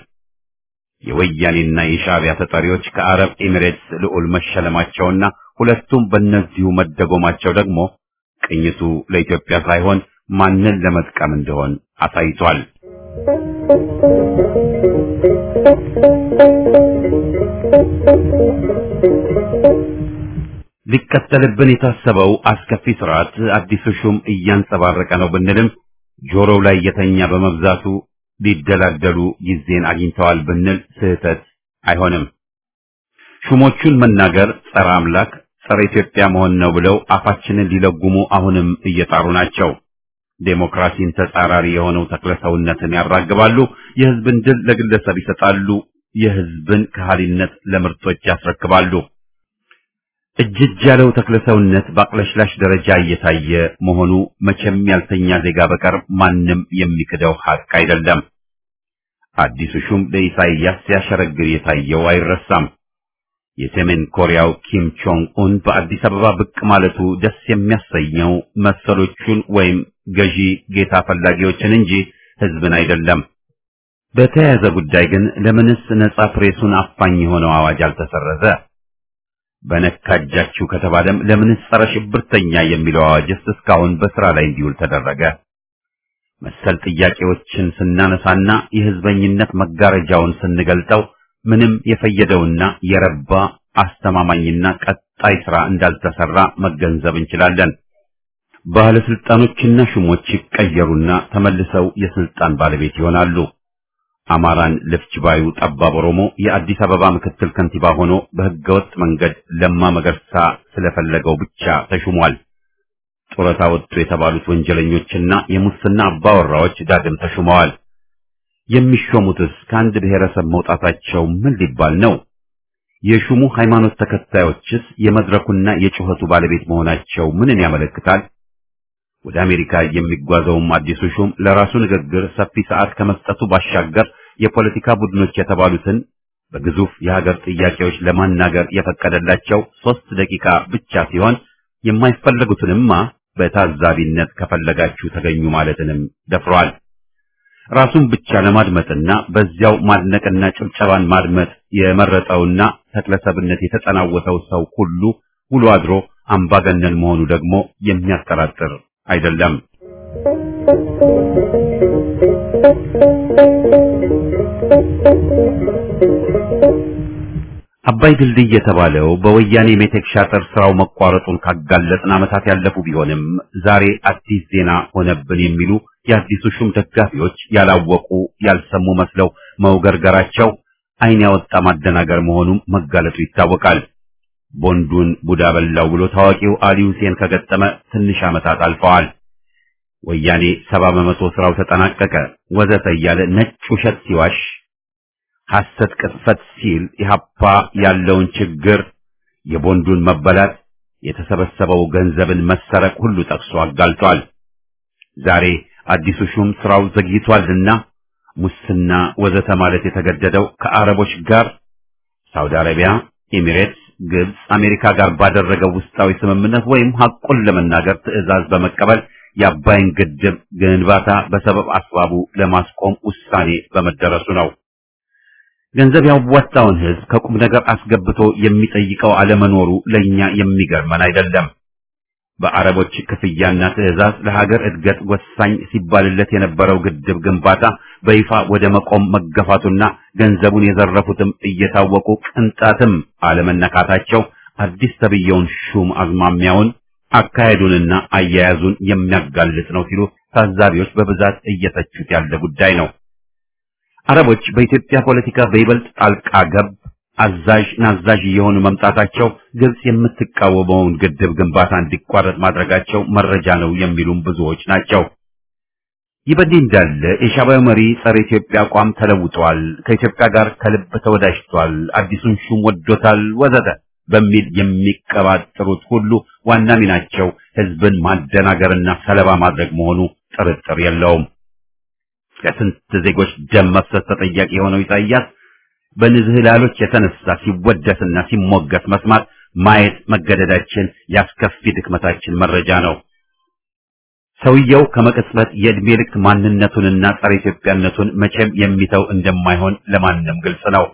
የወያኔና የሻቢያ ተጠሪዎች ከአረብ ኤሚሬትስ ልዑል መሸለማቸውና ሁለቱም በእነዚሁ መደጎማቸው ደግሞ ቅኝቱ ለኢትዮጵያ ሳይሆን ማንን ለመጥቀም እንደሆን አሳይቷል። ሊከተልብን የታሰበው አስከፊ ስርዓት አዲሱ ሹም እያንጸባረቀ ነው ብንልም ጆሮው ላይ የተኛ በመብዛቱ ሊደላደሉ ጊዜን አግኝተዋል ብንል ስህተት አይሆንም። ሹሞቹን መናገር ጸረ አምላክ፣ ጸረ ኢትዮጵያ መሆን ነው ብለው አፋችንን ሊለጉሙ አሁንም እየጣሩ ናቸው። ዴሞክራሲን ተጻራሪ የሆነው ተክለሰውነትን ያራግባሉ። የህዝብን ድል ለግለሰብ ይሰጣሉ። የህዝብን ከሃሊነት ለምርቶች ያስረክባሉ። እጅጅ ያለው ተክለሰውነት በአቅለሽላሽ ደረጃ እየታየ መሆኑ መቼም ያልተኛ ዜጋ በቀር ማንም የሚክደው ሀቅ አይደለም። አዲሱ ሹም ለኢሳይያስ ሲያሸረግር የታየው አይረሳም። የሰሜን ኮሪያው ኪም ቾንግ ኡን በአዲስ አበባ ብቅ ማለቱ ደስ የሚያሰኘው መሰሎቹን ወይም ገዢ ጌታ ፈላጊዎችን እንጂ ህዝብን አይደለም። በተያያዘ ጉዳይ ግን ለምንስ ነጻ ፕሬሱን አፋኝ የሆነው አዋጅ አልተሰረዘ? በነካጃችሁ ከተባለም ለምንስ ጸረ ሽብርተኛ የሚለው አዋጅስ እስካሁን በስራ ላይ እንዲውል ተደረገ? መሰል ጥያቄዎችን ስናነሳና የህዝበኝነት መጋረጃውን ስንገልጠው ምንም የፈየደውና የረባ አስተማማኝና ቀጣይ ስራ እንዳልተሰራ መገንዘብ እንችላለን። ባለስልጣኖችና ሹሞች ይቀየሩና ተመልሰው የስልጣን ባለቤት ይሆናሉ። አማራን ልፍጅ ባዩ ጠባብ ኦሮሞ የአዲስ አበባ ምክትል ከንቲባ ሆኖ በህገወጥ መንገድ ለማ መገርሳ ስለፈለገው ብቻ ተሹሟል። ጡረታ ወጡ የተባሉት ወንጀለኞችና የሙስና አባወራዎች ዳግም ተሹመዋል። የሚሾሙትስ ከአንድ ብሔረሰብ መውጣታቸው ምን ሊባል ነው? የሹሙ ሃይማኖት ተከታዮችስ የመድረኩና የጩኸቱ ባለቤት መሆናቸው ምንን ያመለክታል? ወደ አሜሪካ የሚጓዘውም አዲሱ ሹም ለራሱ ንግግር ሰፊ ሰዓት ከመስጠቱ ባሻገር የፖለቲካ ቡድኖች የተባሉትን በግዙፍ የሀገር ጥያቄዎች ለማናገር የፈቀደላቸው ሶስት ደቂቃ ብቻ ሲሆን የማይፈለጉትንማ በታዛቢነት ከፈለጋችሁ ተገኙ ማለትንም ደፍሯል። ራሱን ብቻ ለማድመጥና በዚያው ማድነቅና ጭብጨባን ማድመጥ የመረጠውና ተክለሰብነት የተጠናወተው ሰው ሁሉ ውሎ አድሮ አምባገነን መሆኑ ደግሞ የሚያጠራጥር አይደለም። አባይ ድልድይ የተባለው በወያኔ ሜቴክ ሻጥር ስራው መቋረጡን ካጋለጥን ዓመታት ያለፉ ቢሆንም ዛሬ አዲስ ዜና ሆነብን የሚሉ የአዲሱ ሹም ደጋፊዎች ያላወቁ ያልሰሙ መስለው መውገርገራቸው ዓይን ያወጣ ማደናገር መሆኑም መጋለጡ ይታወቃል። ቦንዱን ቡዳ በላው ብሎ ታዋቂው አሊ ሁሴን ከገጠመ ትንሽ ዓመታት አልፈዋል። ወያኔ ሰባ በመቶ ስራው ተጠናቀቀ ወዘተ እያለ ነጭ ውሸት ሲዋሽ ሐሰት ቅጥፈት ሲል ኢህአፓ ያለውን ችግር የቦንዱን መበላት የተሰበሰበው ገንዘብን መሰረቅ ሁሉ ጠቅሶ አጋልጧል። ዛሬ አዲሱ ሹም ስራው ዘግይቷልና ሙስና ወዘተ ማለት የተገደደው ከአረቦች ጋር ሳውዲ አረቢያ፣ ኤሚሬትስ፣ ግብጽ፣ አሜሪካ ጋር ባደረገው ውስጣዊ ስምምነት ወይም ሐቁን ለመናገር ትዕዛዝ በመቀበል የአባይን ግድብ ግንባታ በሰበብ አስባቡ ለማስቆም ውሳኔ በመደረሱ ነው። ገንዘብ ያዋጣውን ህዝብ ከቁም ነገር አስገብቶ የሚጠይቀው አለመኖሩ ለኛ የሚገርመን አይደለም። በአረቦች ክፍያና ትዕዛዝ ለሀገር እድገት ወሳኝ ሲባልለት የነበረው ግድብ ግንባታ በይፋ ወደ መቆም መገፋቱና ገንዘቡን የዘረፉትም እየታወቁ ቅንጣትም አለመነካታቸው አዲስ ተብየውን ሹም አዝማሚያውን አካሄዱንና አያያዙን የሚያጋልጥ ነው ሲሉ ታዛቢዎች በብዛት እየተቹት ያለ ጉዳይ ነው። አረቦች በኢትዮጵያ ፖለቲካ በይበልጥ ጣልቃ ገብ አዛዥ ናዛዥ እየሆኑ መምጣታቸው ግብጽ የምትቃወመውን ግድብ ግንባታ እንዲቋረጥ ማድረጋቸው መረጃ ነው የሚሉም ብዙዎች ናቸው። ይህ በእንዲህ እንዳለ የሻዕቢያው መሪ ጸረ ኢትዮጵያ አቋም ተለውጧል፣ ከኢትዮጵያ ጋር ከልብ ተወዳጅቷል፣ አዲሱን ሹም ወዶታል፣ ወዘተ በሚል የሚቀባጥሩት ሁሉ ዋና ሚናቸው ህዝብን ማደናገርና ሰለባ ማድረግ መሆኑ ጥርጥር የለውም። ከስንት ዜጎች ደም መፍሰስ ተጠያቂ የሆነው ኢሳያስ በንዝህላሎች የተነሳ ሲወደስና ሲሞገስ መስማት ማየት መገደዳችን ያስከፊ ድክመታችን መረጃ ነው። ሰውየው ከመቅጽበት የዕድሜ ልክ ማንነቱንና ጸረ ኢትዮጵያነቱን መቼም የሚተው እንደማይሆን ለማንም ግልጽ ነው።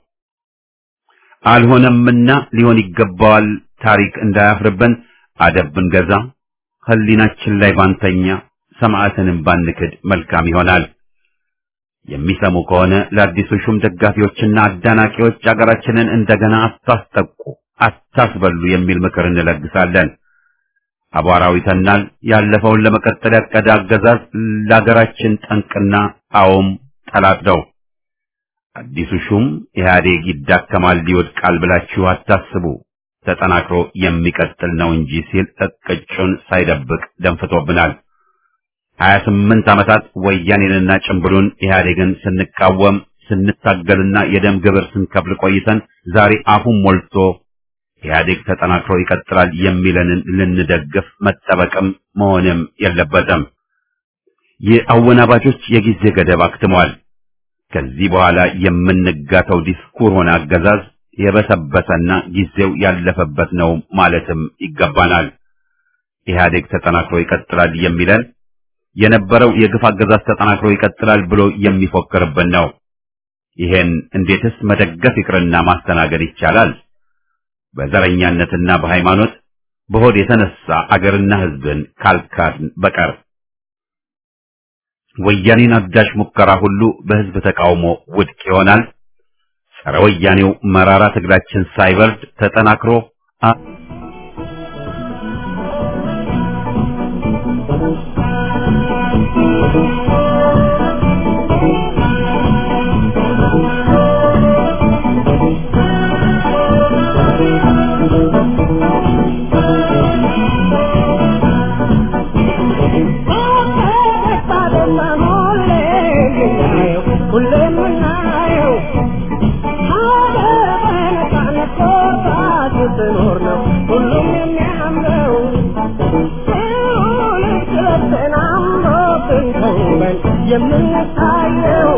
አልሆነምና ሊሆን ይገባዋል ታሪክ እንዳያፍርብን አደብ ብንገዛ፣ ህሊናችን ላይ ባንተኛ፣ ሰማዕትንም ባንክድ መልካም ይሆናል። የሚሰሙ ከሆነ ለአዲሱ ሹም ደጋፊዎችና አዳናቂዎች አገራችንን እንደገና አታስጠቁ፣ አታስበሉ የሚል ምክር እንለግሳለን። አቧራው ይተናል። ያለፈውን ለመቀጠል ያቀደ አገዛዝ ለሀገራችን ጠንቅና አዎም ጠላት ነው። አዲሱ ሹም ኢህአዴግ ይዳከማል፣ ይወድቃል ብላችሁ አታስቡ፣ ተጠናክሮ የሚቀጥል ነው እንጂ ሲል እቅጩን ሳይደብቅ ደንፍቶብናል። ሀያ ስምንት ዓመታት ወያኔንና ጭምብሉን ኢህአዴግን ስንቃወም ስንታገልና የደም ግብር ስንከፍል ቆይተን ዛሬ አፉን ሞልቶ ኢህአዴግ ተጠናክሮ ይቀጥላል የሚለንን ልንደግፍ መጠበቅም መሆንም የለበትም። የአወናባጆች የጊዜ ገደብ አክትሟል። ከዚህ በኋላ የምንጋተው ዲስኩር ሆነ አገዛዝ የበሰበሰና ጊዜው ያለፈበት ነው ማለትም ይገባናል። ኢህአዴግ ተጠናክሮ ይቀጥላል የሚለን የነበረው የግፍ አገዛዝ ተጠናክሮ ይቀጥላል ብሎ የሚፎክርብን ነው። ይሄን እንዴትስ መደገፍ ይቅርና ማስተናገድ ይቻላል? በዘረኛነትና በሃይማኖት በሆድ የተነሳ አገርና ሕዝብን ካልካድን በቀር ወያኔን አዳሽ ሙከራ ሁሉ በሕዝብ ተቃውሞ ውድቅ ይሆናል። ጸረ ወያኔው መራራ ትግላችን ሳይበርድ ተጠናክሮ የምንታየው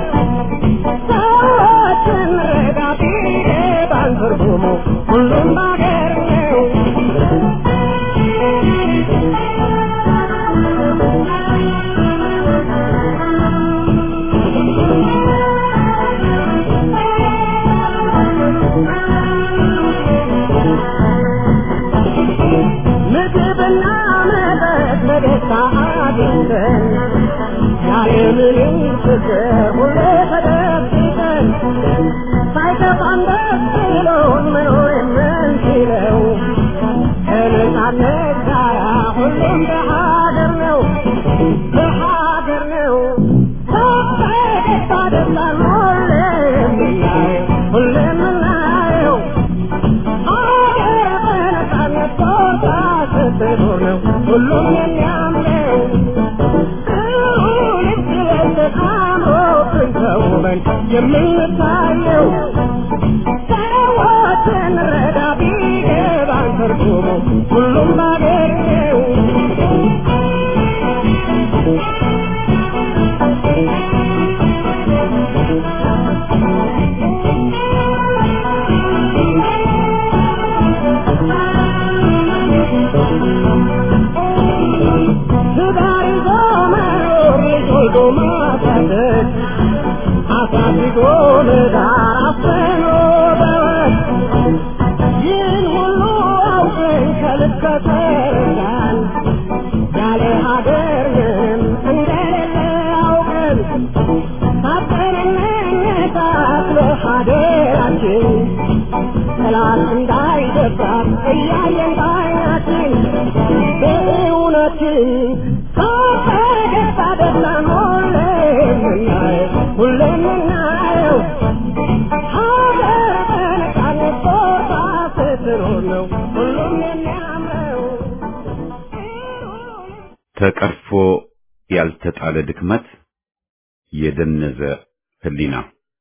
ሰዎችን ረዳቴ ባንትርጉሙ ሁሉም ባገር ነው። ምግብና መጠጥ በደስታ አግኝተን ያለምንም ችግር ሁሌ ተደብቀን ሳይከፋን ደስ ብሎን መኖር የምንችለው ከነጻነት ጋራ ሁሉም በሀገር ነው በሀገር ነው በደስታ ደስታን ሁሌ የምናየው ሁሌ የምናየው ሀገር በነጻነት ቦታ ስትኖር ነው ሁሉም የሚያምረው የምንታየው ሰዎችን ረዳ ቢገባን ትርጉሙ ሁሉም ባገር ነው። ትዳር ይዞ መኖር ልጅ ወልዶ ማሳደግ አሳድጎ ለዳር አፍኖ በወግ ይህን ሁሉ አውቀን ከልብ ከተረዳን ያለ ሀገር ምንም እንደሌለ አውቀን ታጠንነታት ለሀገራችን ጠላት እንዳይደፍራት እያየን ባይናችን በእውነትን ፈገግታ ደስታን ሁሌ የምናየው ሁሌ የምናየው ሀገር በነጻነት ቦታ ስትኖር ነው ሁሉም የሚያምረው ተቀርፎ ያልተጣለ ድክመት የደነዘ ህሊና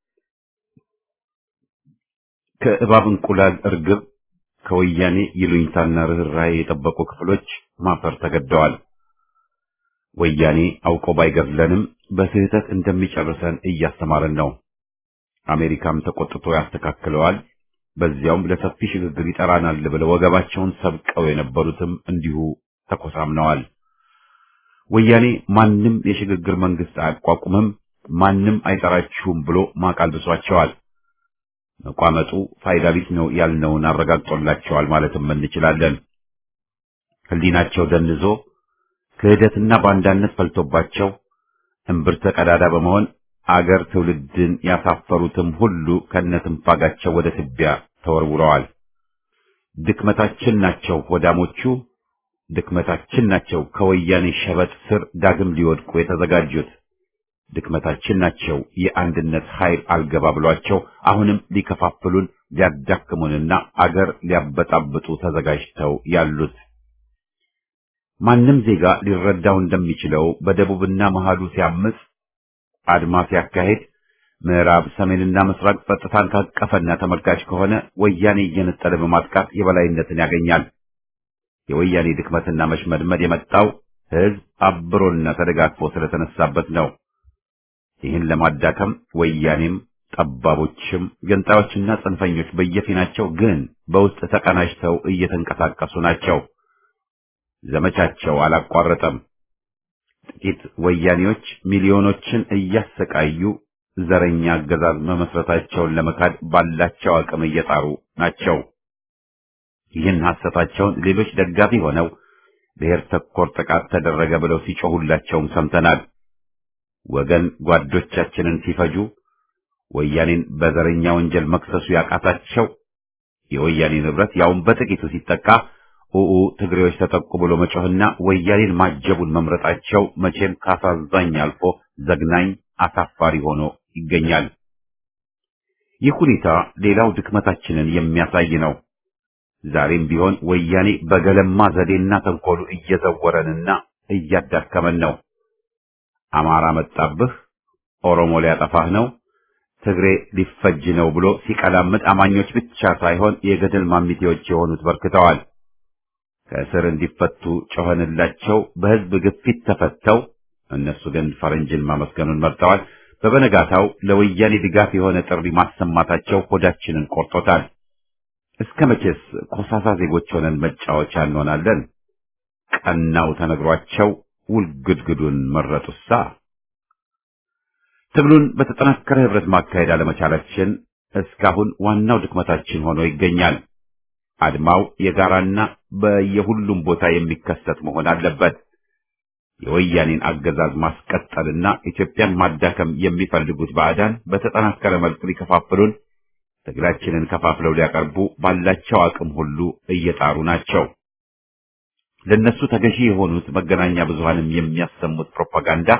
ከእባብ እንቁላል እርግብ ከወያኔ ይሉኝታና ርኅራኄ የጠበቁ ክፍሎች ማፈር ተገደዋል። ወያኔ አውቆ ባይገድለንም በስህተት እንደሚጨርሰን እያስተማረን ነው። አሜሪካም ተቆጥቶ ያስተካክለዋል። በዚያውም ለሰፊ ሽግግር ይጠራናል ብለው ወገባቸውን ሰብቀው የነበሩትም እንዲሁ ተኮሳምነዋል። ወያኔ ማንም የሽግግር መንግስት አያቋቁምም፣ ማንም አይጠራችሁም ብሎ ማቃል ብሷቸዋል። መቋመጡ ፋይዳ ቢስ ነው ያልነውን አረጋግጦላቸዋል ማለትም እንችላለን። ህሊናቸው ደንዞ ክህደትና ባንዳነት ፈልቶባቸው እምብርተ ቀዳዳ በመሆን አገር ትውልድን ያሳፈሩትም ሁሉ ከነትንፋጋቸው ወደ ትቢያ ተወርውረዋል። ድክመታችን ናቸው ወዳሞቹ፣ ድክመታችን ናቸው ከወያኔ ሸበጥ ስር ዳግም ሊወድቁ የተዘጋጁት። ድክመታችን ናቸው የአንድነት ኃይል አልገባ ብሏቸው አሁንም ሊከፋፍሉን ሊያዳክሙንና አገር ሊያበጣብጡ ተዘጋጅተው ያሉት። ማንም ዜጋ ሊረዳው እንደሚችለው በደቡብና መሃሉ ሲያምጽ አድማ ሲያካሄድ ምዕራብ፣ ሰሜንና ምስራቅ ጸጥታን ካቀፈና ተመልካች ከሆነ ወያኔ እየነጠለ በማጥቃት የበላይነትን ያገኛል። የወያኔ ድክመትና መሽመድመድ የመጣው ህዝብ አብሮና ተደጋግፎ ስለተነሳበት ነው። ይህን ለማዳከም ወያኔም ጠባቦችም ገንጣዮችና ጽንፈኞች በየፊናቸው ግን በውስጥ ተቀናጅተው እየተንቀሳቀሱ ናቸው። ዘመቻቸው አላቋረጠም። ጥቂት ወያኔዎች ሚሊዮኖችን እያሰቃዩ ዘረኛ አገዛዝ መመስረታቸውን ለመካድ ባላቸው አቅም እየጣሩ ናቸው። ይህን ሐሰታቸውን ሌሎች ደጋፊ ሆነው ብሔር ተኮር ጥቃት ተደረገ ብለው ሲጮሁላቸውም ሰምተናል። ወገን ጓዶቻችንን ሲፈጁ ወያኔን በዘረኛ ወንጀል መክሰሱ ያቃታቸው የወያኔ ንብረት ያውን በጥቂቱ ሲጠቃ ኡኡ ትግሬዎች ተጠቁ ብሎ መጮህና ወያኔን ማጀቡን መምረጣቸው መቼም ካሳዛኝ አልፎ ዘግናኝ አሳፋሪ ሆኖ ይገኛል። ይህ ሁኔታ ሌላው ድክመታችንን የሚያሳይ ነው። ዛሬም ቢሆን ወያኔ በገለማ ዘዴና ተንኮሉ እየዘወረንና እያዳከመን ነው። አማራ መጣብህ፣ ኦሮሞ ሊያጠፋህ ነው፣ ትግሬ ሊፈጅ ነው ብሎ ሲቀላምጥ አማኞች ብቻ ሳይሆን የገደል ማሚቴዎች የሆኑት በርክተዋል። ከእስር እንዲፈቱ ጮኸንላቸው በሕዝብ ግፊት ተፈተው፣ እነሱ ግን ፈረንጅን ማመስገኑን መርጠዋል። በበነጋታው ለወያኔ ድጋፍ የሆነ ጥሪ ማሰማታቸው ሆዳችንን ቆርጦታል። እስከ መቼስ ኮሳሳ ዜጎች ሆነን መጫወቻ እንሆናለን? ቀናው ተነግሯቸው ውልግድግዱን መረጡሳ። ትግሉን በተጠናከረ ህብረት ማካሄድ አለመቻላችን እስካሁን ዋናው ድክመታችን ሆኖ ይገኛል። አድማው የጋራና በየሁሉም ቦታ የሚከሰት መሆን አለበት። የወያኔን አገዛዝ ማስቀጠልና ኢትዮጵያን ማዳከም የሚፈልጉት ባዕዳን በተጠናከረ መልኩ ሊከፋፍሉን ትግላችንን ከፋፍለው ሊያቀርቡ ባላቸው አቅም ሁሉ እየጣሩ ናቸው። ለነሱ ተገዢ የሆኑት መገናኛ ብዙሃንም የሚያሰሙት ፕሮፓጋንዳ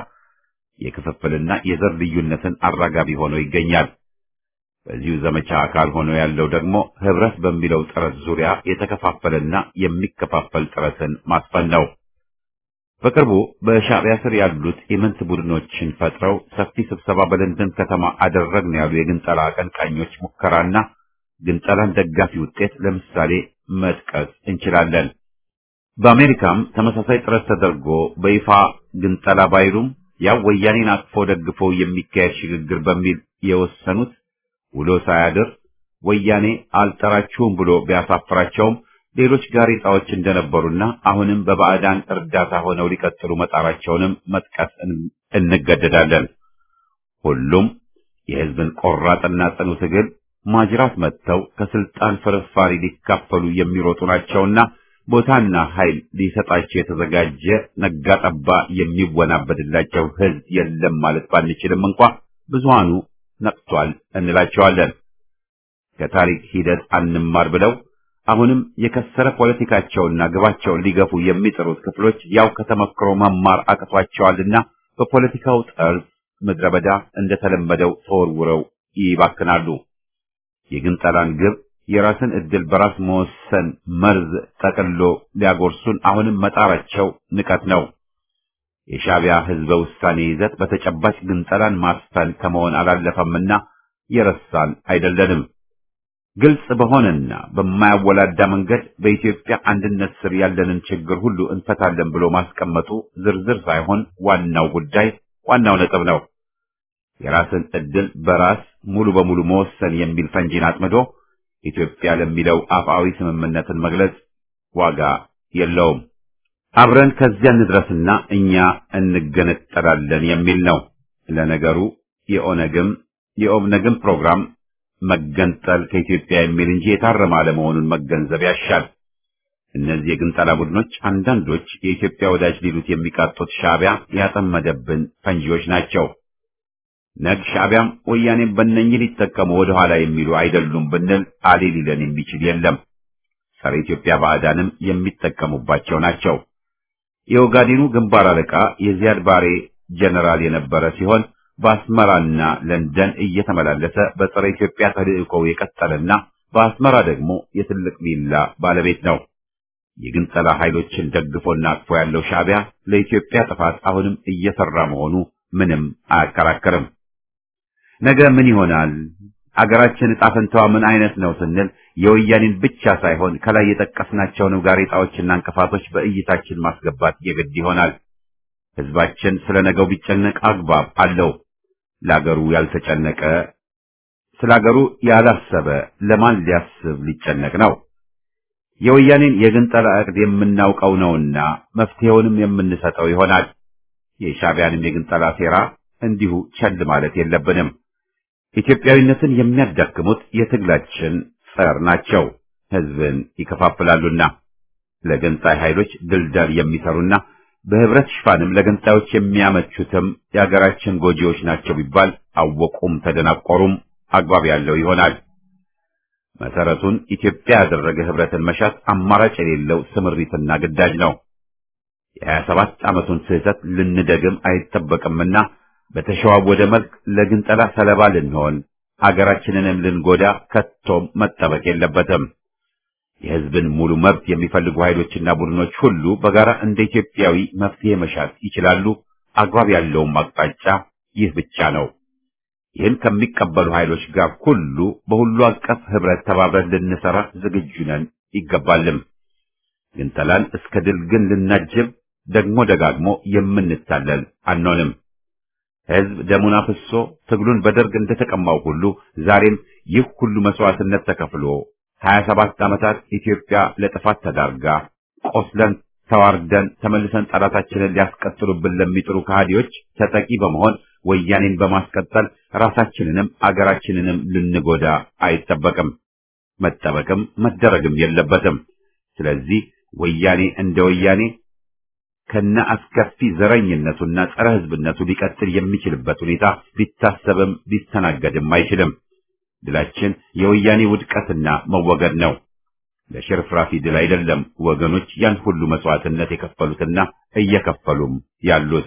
የክፍፍልና የዘር ልዩነትን አራጋቢ ሆኖ ይገኛል። በዚሁ ዘመቻ አካል ሆኖ ያለው ደግሞ ህብረት በሚለው ጥረት ዙሪያ የተከፋፈለና የሚከፋፈል ጥረትን ማስፈን ነው። በቅርቡ በሻዕቢያ ስር ያሉት ኢምንት ቡድኖችን ፈጥረው ሰፊ ስብሰባ በለንደን ከተማ አደረግን ያሉ የግንጠላ አቀንቃኞች ሙከራና ግንጠላን ደጋፊ ውጤት ለምሳሌ መጥቀስ እንችላለን። በአሜሪካም ተመሳሳይ ጥረት ተደርጎ በይፋ ግንጠላ ባይሉም ያው ወያኔን አቅፎ ደግፎ የሚካሄድ ሽግግር በሚል የወሰኑት ውሎ ሳያድር ወያኔ አልጠራችሁም ብሎ ቢያሳፍራቸውም ሌሎች ጋሬጣዎች እንደነበሩና አሁንም በባዕዳን እርዳታ ሆነው ሊቀጥሉ መጣራቸውንም መጥቀስ እንገደዳለን። ሁሉም የሕዝብን ቆራጥና ጽኑ ትግል ማጅራት መጥተው ከስልጣን ፍርፋሪ ሊካፈሉ የሚሮጡ ናቸውና ቦታና ኃይል ሊሰጣቸው የተዘጋጀ ነጋ ጠባ የሚወናበድላቸው ሕዝብ የለም ማለት ባንችልም እንኳ ብዙሃኑ ነቅቷል እንላቸዋለን። ከታሪክ ሂደት አንማር ብለው አሁንም የከሰረ ፖለቲካቸውና ግባቸውን ሊገፉ የሚጥሩት ክፍሎች ያው ከተመክሮ መማር አቅቷቸዋልና በፖለቲካው ጠርዝ ምድረ በዳ እንደተለመደው ተወርውረው ይባክናሉ። የግንጠላን ግብ የራስን ዕድል በራስ መወሰን መርዝ ጠቅሎ ሊያጎርሱን አሁንም መጣራቸው ንቀት ነው። የሻዕቢያ ሕዝበ ውሳኔ ይዘት በተጨባጭ ግንጠላን ማስፈን ከመሆን አላለፈምና የረሳን አይደለንም። ግልጽ በሆነና በማያወላዳ መንገድ በኢትዮጵያ አንድነት ስር ያለንን ችግር ሁሉ እንፈታለን ብሎ ማስቀመጡ ዝርዝር ሳይሆን ዋናው ጉዳይ ዋናው ነጥብ ነው። የራስን ዕድል በራስ ሙሉ በሙሉ መወሰን የሚል ፈንጂን አጥምዶ ኢትዮጵያ ለሚለው አፍአዊ ስምምነትን መግለጽ ዋጋ የለውም። አብረን ከዚያ እንድረስና እኛ እንገነጠላለን የሚል ነው። ለነገሩ የኦነግም የኦብነግም ፕሮግራም መገንጠል ከኢትዮጵያ የሚል እንጂ የታረመ አለመሆኑን መገንዘብ ያሻል። እነዚህ የግንጠላ ቡድኖች አንዳንዶች የኢትዮጵያ ወዳጅ ሊሉት የሚቃጡት ሻዕቢያ ያጠመደብን ፈንጂዎች ናቸው። ነግ ሻዕቢያም ወያኔም በእነኝህ ሊጠቀሙ ወደ ኋላ የሚሉ አይደሉም ብንል አሌ ሊለን የሚችል የለም። ጸረ ኢትዮጵያ ባዕዳንም የሚጠቀሙባቸው ናቸው። የኦጋዴኑ ግንባር አለቃ የዚያድ ባሬ ጀነራል የነበረ ሲሆን በአስመራና ለንደን እየተመላለሰ በጸረ ኢትዮጵያ ተልእኮው የቀጠለና በአስመራ ደግሞ የትልቅ ቪላ ባለቤት ነው። የግንጠላ ኃይሎችን ደግፎና አቅፎ ያለው ሻዕቢያ ለኢትዮጵያ ጥፋት አሁንም እየሰራ መሆኑ ምንም አያከራከርም። ነገ ምን ይሆናል? አገራችን ዕጣ ፈንታዋ ምን አይነት ነው ስንል የወያኔን ብቻ ሳይሆን ከላይ የጠቀስናቸውንም ጋሬጣዎችና እንቅፋቶች በእይታችን ማስገባት የግድ ይሆናል። ሕዝባችን ስለ ነገው ቢጨነቅ አግባብ አለው። ለአገሩ ያልተጨነቀ ስለ አገሩ ያላሰበ ለማን ሊያስብ ሊጨነቅ ነው? የወያኔን የግንጠላ ዕቅድ የምናውቀው ነውና መፍትሄውንም የምንሰጠው ይሆናል። የሻዕቢያንም የግንጠላ ሴራ እንዲሁ ቸል ማለት የለብንም። ኢትዮጵያዊነትን የሚያዳክሙት የትግላችን ጸር ናቸው። ህዝብን ይከፋፍላሉና ለገንጣይ ኃይሎች ድልዳል የሚሰሩና በህብረት ሽፋንም ለገንጣዮች የሚያመቹትም የሀገራችን ጎጂዎች ናቸው ቢባል አወቁም ተደናቆሩም አግባብ ያለው ይሆናል። መሰረቱን ኢትዮጵያ ያደረገ ህብረትን መሻት አማራጭ የሌለው ስምሪትና ግዳጅ ነው። የሀያ ሰባት ዓመቱን ስህተት ልንደግም አይጠበቅምና በተሸዋወደ መልክ ለግንጠላ ሰለባ ልንሆን አገራችንንም ልንጎዳ ከቶም መጠበቅ የለበትም። የህዝብን ሙሉ መብት የሚፈልጉ ኃይሎችና ቡድኖች ሁሉ በጋራ እንደ ኢትዮጵያዊ መፍትሄ መሻት ይችላሉ። አግባብ ያለውም አቅጣጫ ይህ ብቻ ነው። ይህን ከሚቀበሉ ኃይሎች ጋር ሁሉ በሁሉ አቀፍ ህብረት ተባብረን ልንሰራ ዝግጁ ነን ይገባልም። ግንጠላን እስከ ድል ግን ልናጅብ ደግሞ ደጋግሞ የምንታለል አንሆንም። ህዝብ ደሙን አፍሶ ትግሉን በደርግ እንደተቀማው ሁሉ ዛሬም ይህ ሁሉ መስዋዕትነት ተከፍሎ ሀያ ሰባት ዓመታት ኢትዮጵያ ለጥፋት ተዳርጋ ቆስለን ተዋርደን ተመልሰን ጠላታችንን ሊያስቀጥሉብን ለሚጥሩ ከሃዲዎች ተጠቂ በመሆን ወያኔን በማስቀጠል ራሳችንንም አገራችንንም ልንጎዳ አይጠበቅም፣ መጠበቅም መደረግም የለበትም። ስለዚህ ወያኔ እንደ ወያኔ ከነ አስከፊ ዘረኝነቱና ጸረ ህዝብነቱ ሊቀጥል የሚችልበት ሁኔታ ሊታሰብም ሊስተናገድም አይችልም። ድላችን የወያኔ ውድቀትና መወገድ ነው። ለሽርፍራፊ ድል አይደለም ወገኖች ያን ሁሉ መስዋዕትነት የከፈሉትና እየከፈሉም ያሉት።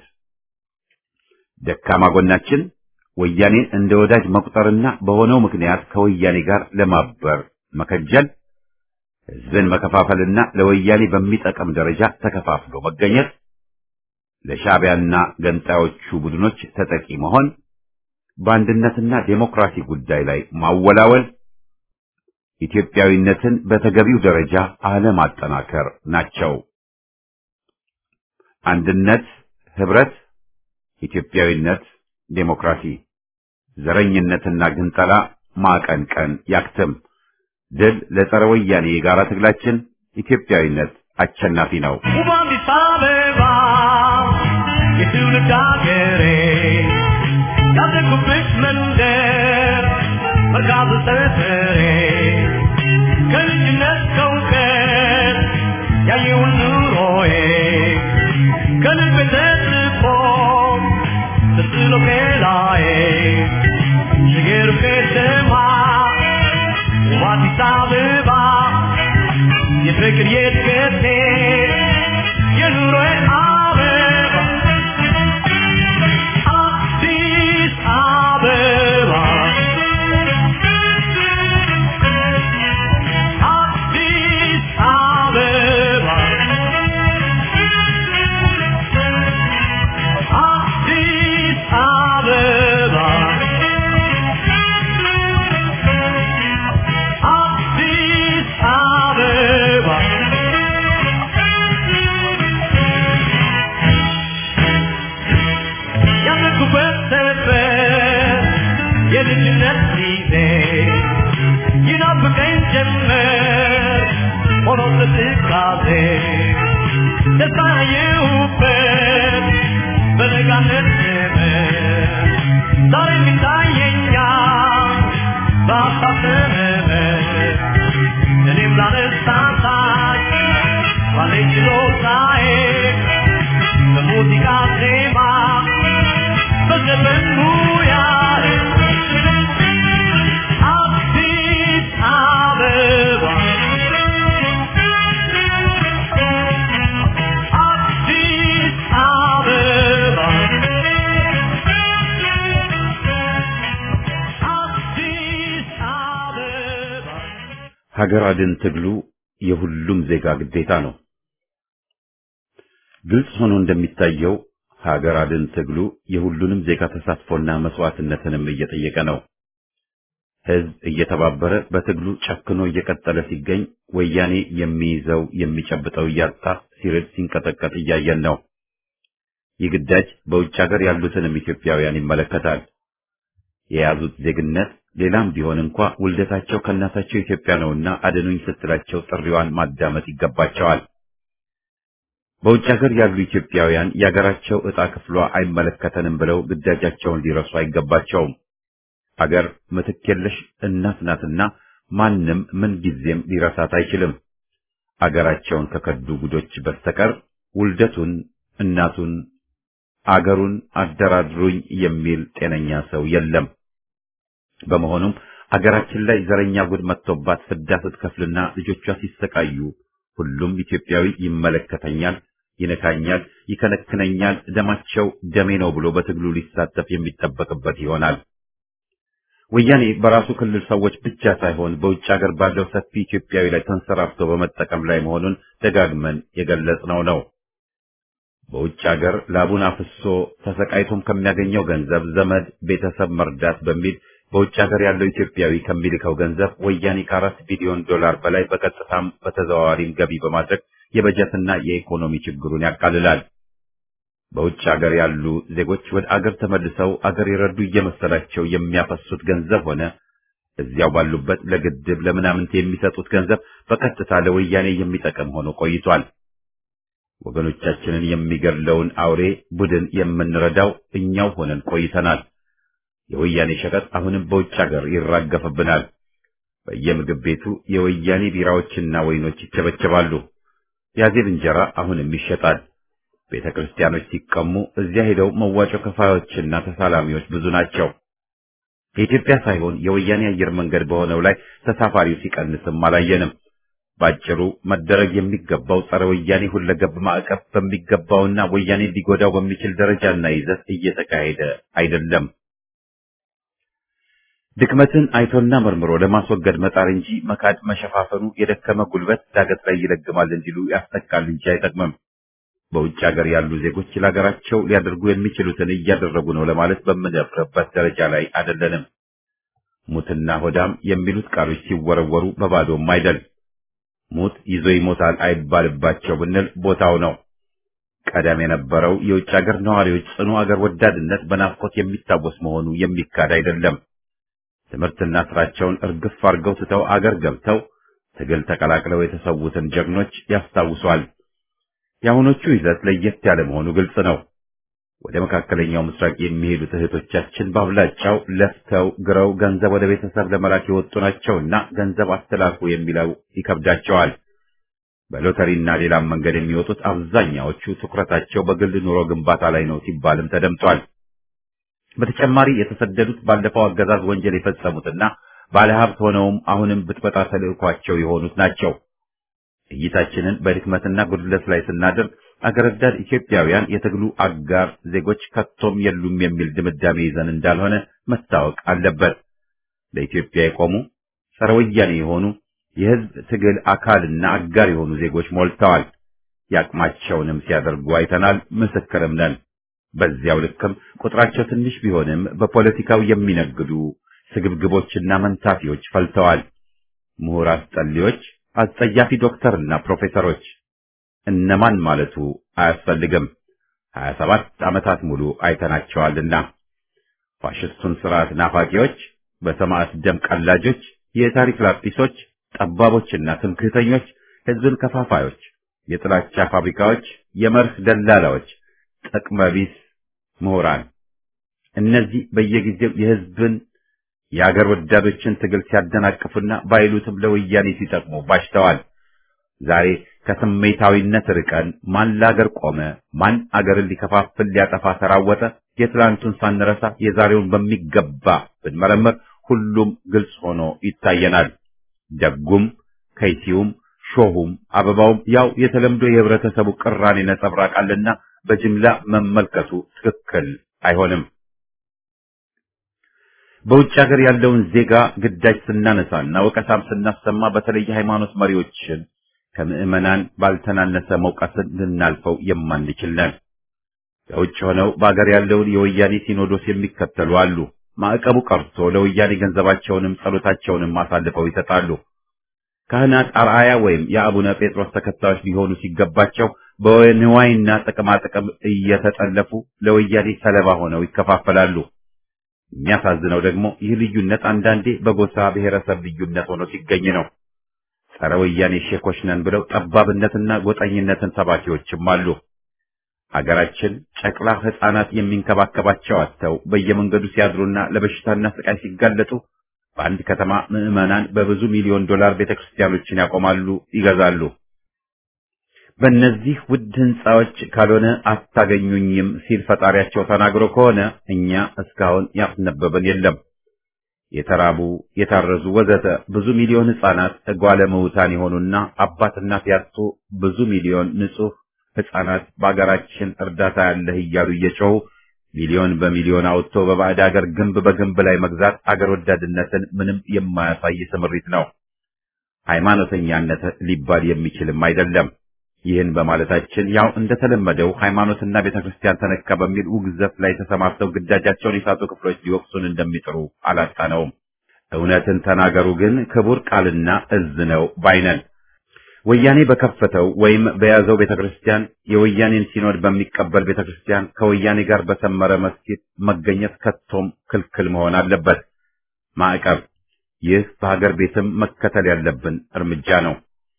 ደካማ ጎናችን ወያኔን እንደ ወዳጅ መቁጠርና በሆነው ምክንያት ከወያኔ ጋር ለማበር መከጀል፣ ህዝብን መከፋፈልና ለወያኔ በሚጠቅም ደረጃ ተከፋፍሎ መገኘት፣ ለሻዕቢያና ገንጣዮቹ ቡድኖች ተጠቂ መሆን፣ በአንድነትና ዴሞክራሲ ጉዳይ ላይ ማወላወል፣ ኢትዮጵያዊነትን በተገቢው ደረጃ አለማጠናከር ናቸው። አንድነት፣ ህብረት፣ ኢትዮጵያዊነት፣ ዴሞክራሲ፣ ዘረኝነትና ግንጠላ ማቀንቀን ያክትም። ድል ለጸረ ወያኔ የጋራ ትግላችን። ኢትዮጵያዊነት አሸናፊ ነው። ውብ አዲስ አበባ የትውልድ አገሬ ያደግኩብሽ መንደር መርካቶ ሰፈሬ ከልጅነት ከእውቀት ያየውን ኑሮዬ ከልቤ ተጽፎ ተስሎ ከላዬ ሽገሩ ከተማ ውብ አዲስ አበባ የፍቅር የእድገቴ የኑሮዬ አበባ አዲስ አበባ አዲስ አበባ አዲስ አበባ አዲስ አበባ ያደግኩበት ሰፈር የልጅነት ጊዜ ይናፍቀኝ ጀመር ሆኖ ትካዜ ደስታ ያየሁበት በለጋነት ዘመን ዛሬም ይታየኛል በሀሳብ ዘመን እኔም ላነሳሳች ባለኝ ችሎታዬ በሙዚቃ ዜማ በዘፈን ሙያዬ አዲስ አበባ አዲስ አበባ አዲስ አበባ ሀገር አድን ትግሉ የሁሉም ዜጋ ግዴታ ነው። ግልጽ ሆኖ እንደሚታየው ሀገር አድን ትግሉ የሁሉንም ዜጋ ተሳትፎና መስዋዕትነትንም እየጠየቀ ነው። ህዝብ እየተባበረ በትግሉ ጨክኖ እየቀጠለ ሲገኝ ወያኔ የሚይዘው የሚጨብጠው እያጣ ሲርድ ሲንቀጠቀጥ እያየን ነው። ይህ ግዳጅ በውጭ ሀገር ያሉትንም ኢትዮጵያውያን ይመለከታል። የያዙት ዜግነት ሌላም ቢሆን እንኳ ውልደታቸው ከእናታቸው ኢትዮጵያ ነውና አድኑኝ ስትላቸው ጥሪዋን ማዳመጥ ይገባቸዋል። በውጭ ሀገር ያሉ ኢትዮጵያውያን የሀገራቸው ዕጣ ክፍሏ አይመለከተንም ብለው ግዳጃቸውን ሊረሱ አይገባቸውም። አገር ምትክ የለሽ እናት ናትና ማንም ምን ጊዜም ሊረሳት አይችልም። አገራቸውን ከከዱ ጉዶች በስተቀር ውልደቱን፣ እናቱን፣ አገሩን አደራድሩኝ የሚል ጤነኛ ሰው የለም። በመሆኑም አገራችን ላይ ዘረኛ ጉድ መጥቶባት ፍዳ ስትከፍልና ልጆቿ ሲሰቃዩ ሁሉም ኢትዮጵያዊ ይመለከተኛል፣ ይነካኛል፣ ይከነክነኛል፣ ደማቸው ደሜ ነው ብሎ በትግሉ ሊሳተፍ የሚጠበቅበት ይሆናል። ወያኔ በራሱ ክልል ሰዎች ብቻ ሳይሆን በውጭ ሀገር ባለው ሰፊ ኢትዮጵያዊ ላይ ተንሰራፍቶ በመጠቀም ላይ መሆኑን ደጋግመን የገለጽነው ነው። በውጭ ሀገር ላቡን አፍሶ ተሰቃይቶም ከሚያገኘው ገንዘብ ዘመድ ቤተሰብ መርዳት በሚል በውጭ ሀገር ያለው ኢትዮጵያዊ ከሚልከው ገንዘብ ወያኔ ከአራት ቢሊዮን ዶላር በላይ በቀጥታም በተዘዋዋሪም ገቢ በማድረግ የበጀትና የኢኮኖሚ ችግሩን ያቃልላል። በውጭ ሀገር ያሉ ዜጎች ወደ አገር ተመልሰው አገር የረዱ እየመሰላቸው የሚያፈሱት ገንዘብ ሆነ እዚያው ባሉበት ለግድብ ለምናምንት የሚሰጡት ገንዘብ በቀጥታ ለወያኔ የሚጠቅም ሆኖ ቆይቷል። ወገኖቻችንን የሚገድለውን አውሬ ቡድን የምንረዳው እኛው ሆነን ቆይተናል። የወያኔ ሸቀጥ አሁንም በውጭ ሀገር ይራገፍብናል። በየምግብ ቤቱ የወያኔ ቢራዎችና ወይኖች ይቸበቸባሉ። የአዜብ እንጀራ አሁንም ይሸጣል። ቤተ ክርስቲያኖች ሲቀሙ እዚያ ሄደው መዋጮ ከፋዮችና ተሳላሚዎች ብዙ ናቸው። የኢትዮጵያ ሳይሆን የወያኔ አየር መንገድ በሆነው ላይ ተሳፋሪው ሲቀንስም አላየንም። ባጭሩ መደረግ የሚገባው ጸረ ወያኔ ሁለገብ ማዕቀብ በሚገባውና ወያኔ ሊጎዳው በሚችል ደረጃና ይዘት እየተካሄደ አይደለም። ድክመትን አይቶና መርምሮ ለማስወገድ መጣር እንጂ መካድ መሸፋፈኑ የደከመ ጉልበት ዳገት ላይ ይለግማል እንዲሉ ያስጠቃል እንጂ አይጠቅምም። በውጭ ሀገር ያሉ ዜጎች ለሀገራቸው ሊያደርጉ የሚችሉትን እያደረጉ ነው ለማለት በምንደፍርበት ደረጃ ላይ አይደለንም። ሙትና ሆዳም የሚሉት ቃሎች ሲወረወሩ በባዶም አይደል። ሙት ይዞ ይሞታል አይባልባቸው ብንል ቦታው ነው። ቀደም የነበረው የውጭ ሀገር ነዋሪዎች ጽኑ አገር ወዳድነት በናፍቆት የሚታወስ መሆኑ የሚካድ አይደለም። ትምህርትና ስራቸውን እርግፍ አድርገው ትተው አገር ገብተው ትግል ተቀላቅለው የተሰዉትን ጀግኖች ያስታውሷል። የአሁኖቹ ይዘት ለየት ያለ መሆኑ ግልጽ ነው። ወደ መካከለኛው ምስራቅ የሚሄዱት እህቶቻችን በአብላጫው ለፍተው ግረው ገንዘብ ወደ ቤተሰብ ለመላክ የወጡ ናቸውና ገንዘብ አስተላልፉ የሚለው ይከብዳቸዋል። በሎተሪና ሌላም መንገድ የሚወጡት አብዛኛዎቹ ትኩረታቸው በግል ኑሮ ግንባታ ላይ ነው ሲባልም ተደምጧል። በተጨማሪ የተሰደዱት ባለፈው አገዛዝ ወንጀል የፈጸሙትና ባለሀብት ሆነውም አሁንም ብጥበጣ ተልዕኳቸው የሆኑት ናቸው። እይታችንን በድክመትና ጉድለት ላይ ስናደርግ አገር ወዳድ ኢትዮጵያውያን የትግሉ አጋር ዜጎች ከቶም የሉም የሚል ድምዳሜ ይዘን እንዳልሆነ መታወቅ አለበት። ለኢትዮጵያ የቆሙ ጸረ ወያኔ የሆኑ የህዝብ ትግል አካልና አጋር የሆኑ ዜጎች ሞልተዋል። ያቅማቸውንም ሲያደርጉ አይተናል፣ ምስክርም ነን። በዚያው ልክም ቁጥራቸው ትንሽ ቢሆንም በፖለቲካው የሚነግዱ ስግብግቦችና መንታፊዎች ፈልተዋል። ምሁር አስጠሊዎች፣ አስጸያፊ ዶክተርና ፕሮፌሰሮች እነማን ማለቱ አያስፈልግም። ሀያ ሰባት ዓመታት ሙሉ አይተናቸዋልና ፋሽስቱን ስርዓት ናፋቂዎች፣ በሰማዕት ደም ቀላጆች፣ የታሪክ ላጲሶች፣ ጠባቦችና ትምክህተኞች፣ ህዝብን ከፋፋዮች፣ የጥላቻ ፋብሪካዎች፣ የመርህ ደላላዎች፣ ጥቅመ ቢስ ምሁራን እነዚህ በየጊዜው የህዝብን የአገር ወዳዶችን ትግል ሲያደናቅፉና ባይሉትም ለወያኔ ሲጠቅሙ ባሽተዋል። ዛሬ ከስሜታዊነት ርቀን ማን ለአገር ቆመ፣ ማን አገርን ሊከፋፍል ሊያጠፋ ተራወጠ፣ የትላንቱን ሳንረሳ የዛሬውን በሚገባ ብንመረምር ሁሉም ግልጽ ሆኖ ይታየናል። ደጉም ከይሲውም ሾሁም አበባውም ያው የተለምዶ የህብረተሰቡ ቅራኔ ነጸብራቃልና በጅምላ መመልከቱ ትክክል አይሆንም። በውጭ ሀገር ያለውን ዜጋ ግዳጅ ስናነሳና ወቀሳም ስናሰማ በተለይ ሃይማኖት መሪዎችን ከምዕመናን ባልተናነሰ መውቀስን ልናልፈው የማንችል ነን። በውጭ ሆነው በአገር ያለውን የወያኔ ሲኖዶስ የሚከተሉ አሉ። ማዕቀቡ ቀርቶ ለወያኔ ገንዘባቸውንም ጸሎታቸውንም አሳልፈው ይሰጣሉ። ካህናት አርአያ ወይም የአቡነ ጴጥሮስ ተከታዮች ሊሆኑ ሲገባቸው በንዋይና ጥቅማጥቅም እየተጠለፉ ለወያኔ ሰለባ ሆነው ይከፋፈላሉ። የሚያሳዝነው ደግሞ ይህ ልዩነት አንዳንዴ በጎሳ ብሔረሰብ ልዩነት ሆኖ ሲገኝ ነው። ጸረ ወያኔ ሼኮች ነን ብለው ጠባብነትና ጎጠኝነትን ሰባኪዎችም አሉ። አገራችን ጨቅላ ሕፃናት የሚንከባከባቸው አጥተው በየመንገዱ ሲያድሩና ለበሽታና ስቃይ ሲጋለጡ በአንድ ከተማ ምዕመናን በብዙ ሚሊዮን ዶላር ቤተክርስቲያኖችን ያቆማሉ፣ ይገዛሉ። በእነዚህ ውድ ህንፃዎች ካልሆነ አታገኙኝም ሲል ፈጣሪያቸው ተናግሮ ከሆነ እኛ እስካሁን ያስነበበን የለም። የተራቡ የታረዙ ወዘተ ብዙ ሚሊዮን ህፃናት እጓለ ምውታን የሆኑና አባት እናት ያጡ ብዙ ሚሊዮን ንጹህ ህፃናት በአገራችን እርዳታ ያለህ እያሉ እየጮሁ ሚሊዮን በሚሊዮን አውጥቶ በባዕድ ሀገር ግንብ በግንብ ላይ መግዛት አገር ወዳድነትን ምንም የማያሳይ ስምሪት ነው። ሃይማኖተኛነት ሊባል የሚችልም አይደለም። ይህን በማለታችን ያው እንደተለመደው ሃይማኖትና ቤተክርስቲያን ተነካ በሚል ውግዘት ላይ ተሰማርተው ግዳጃቸውን የሳቱ ክፍሎች ሊወቅሱን እንደሚጥሩ አላጣነውም። እውነትን ተናገሩ ግን ክቡር ቃልና እዝ ነው ባይነን። ወያኔ በከፈተው ወይም በያዘው ቤተክርስቲያን የወያኔን ሲኖድ በሚቀበል ቤተክርስቲያን ከወያኔ ጋር በሰመረ መስጊድ መገኘት ከቶም ክልክል መሆን አለበት። ማዕቀብ፣ ይህ በሀገር ቤትም መከተል ያለብን እርምጃ ነው።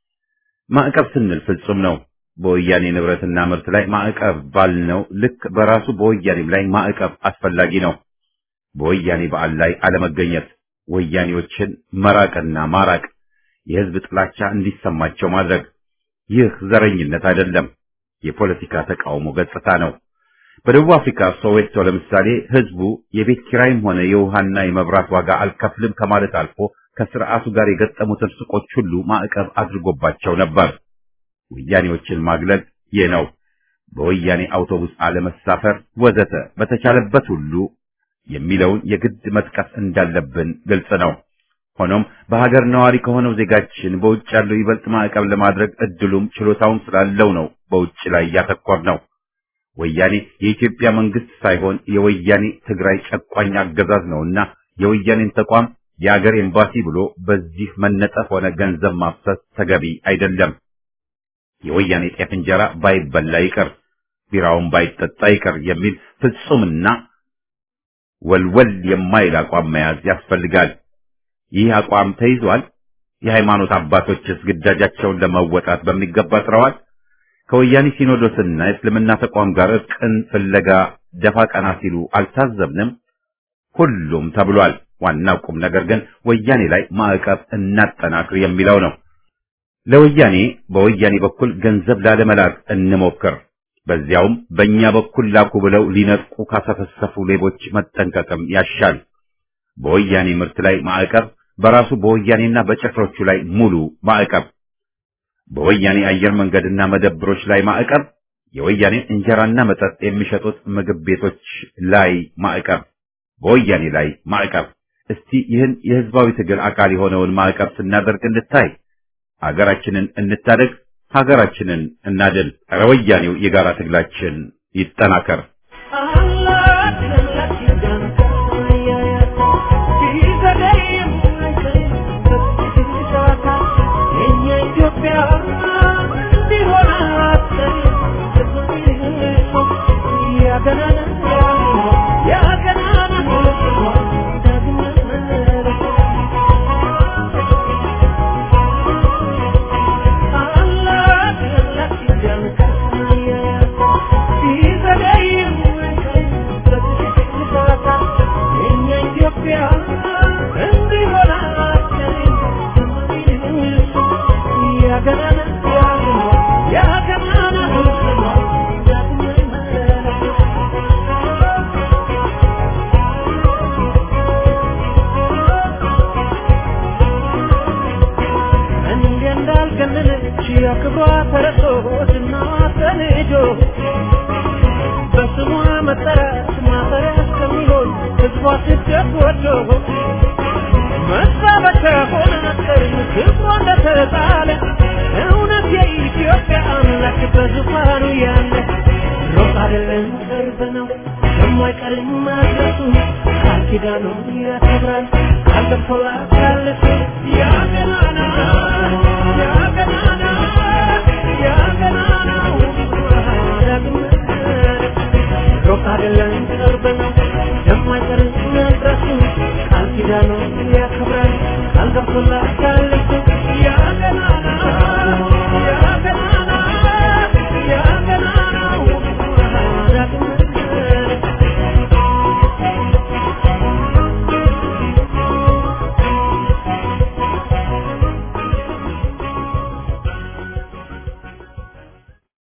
ማዕቀብ ስንል ፍጹም ነው። በወያኔ ንብረትና ምርት ላይ ማዕቀብ ባልነው ልክ በራሱ በወያኔም ላይ ማዕቀብ አስፈላጊ ነው። በወያኔ በዓል ላይ አለመገኘት፣ ወያኔዎችን መራቅና ማራቅ የህዝብ ጥላቻ እንዲሰማቸው ማድረግ ይህ ዘረኝነት አይደለም፣ የፖለቲካ ተቃውሞ ገጽታ ነው። በደቡብ አፍሪካ ሶዌቶ ለምሳሌ ህዝቡ የቤት ኪራይም ሆነ የውሃና የመብራት ዋጋ አልከፍልም ከማለት አልፎ ከስርዓቱ ጋር የገጠሙትን ሱቆች ሁሉ ማዕቀብ አድርጎባቸው ነበር። ወያኔዎችን ማግለል ይህ ነው። በወያኔ አውቶቡስ አለመሳፈር ወዘተ በተቻለበት ሁሉ የሚለውን የግድ መጥቀስ እንዳለብን ግልጽ ነው። ሆኖም በሀገር ነዋሪ ከሆነው ዜጋችን በውጭ ያለው ይበልጥ ማዕቀብ ለማድረግ እድሉም ችሎታውም ስላለው ነው በውጭ ላይ ያተኮር ነው። ወያኔ የኢትዮጵያ መንግስት ሳይሆን የወያኔ ትግራይ ጨቋኝ አገዛዝ ነውና የወያኔን ተቋም የአገር ኤምባሲ ብሎ በዚህ መነጠፍ ሆነ ገንዘብ ማፍሰስ ተገቢ አይደለም። የወያኔ ጤፍ እንጀራ ባይበላ ይቅር፣ ቢራውን ባይጠጣ ይቅር የሚል ፍጹምና ወልወል የማይል አቋም መያዝ ያስፈልጋል። ይህ አቋም ተይዟል። የሃይማኖት አባቶችስ ግዳጃቸውን ለመወጣት በሚገባ ጥረዋል። ከወያኔ ሲኖዶስና የእስልምና ተቋም ጋር እርቅን ፍለጋ ደፋ ቀና ሲሉ አልታዘብንም? ሁሉም ተብሏል። ዋናው ቁም ነገር ግን ወያኔ ላይ ማዕቀብ እናጠናክር የሚለው ነው። ለወያኔ በወያኔ በኩል ገንዘብ ላለመላክ እንሞክር። በዚያውም በእኛ በኩል ላኩ ብለው ሊነጥቁ ካሰፈሰፉ ሌቦች መጠንቀቅም ያሻል። በወያኔ ምርት ላይ ማዕቀብ፣ በራሱ በወያኔና በጭፍሮቹ ላይ ሙሉ ማዕቀብ፣ በወያኔ አየር መንገድና መደብሮች ላይ ማዕቀብ፣ የወያኔ እንጀራና መጠጥ የሚሸጡት ምግብ ቤቶች ላይ ማዕቀብ፣ በወያኔ ላይ ማዕቀብ። እስቲ ይህን የህዝባዊ ትግል አካል የሆነውን ማዕቀብ ስናደርግ እንታይ። ሀገራችንን እንታደግ፣ ሀገራችንን እናድን። ኧረ ወያኔው የጋራ ትግላችን ይጠናከር። ክብሯ ተረሶ ዝና ተንጆ በስሟ መጠራት ማፈሪያ እስከሚሆን ህዝቧ ስደት ወዶ መሳበቻ ሆነ ነበር ክብሯ እንደተጣለ እውነት የኢትዮጵያ አምላክ በዙፋኑ ያለ ሮቅ አይደለም ቅርብ ነው የማይቀርም መድረሱ ቃል ኪዳኑን ያከብራል ቃል ገብቶላታል ያ ገናና ያ ገናና ያ ገናናው ዳግም ሩቅ አይደለም ቅርብ ነው የማይቀር መድረሱ ቃል ኪዳኑን ያከብራል ቃል ገብቶላታል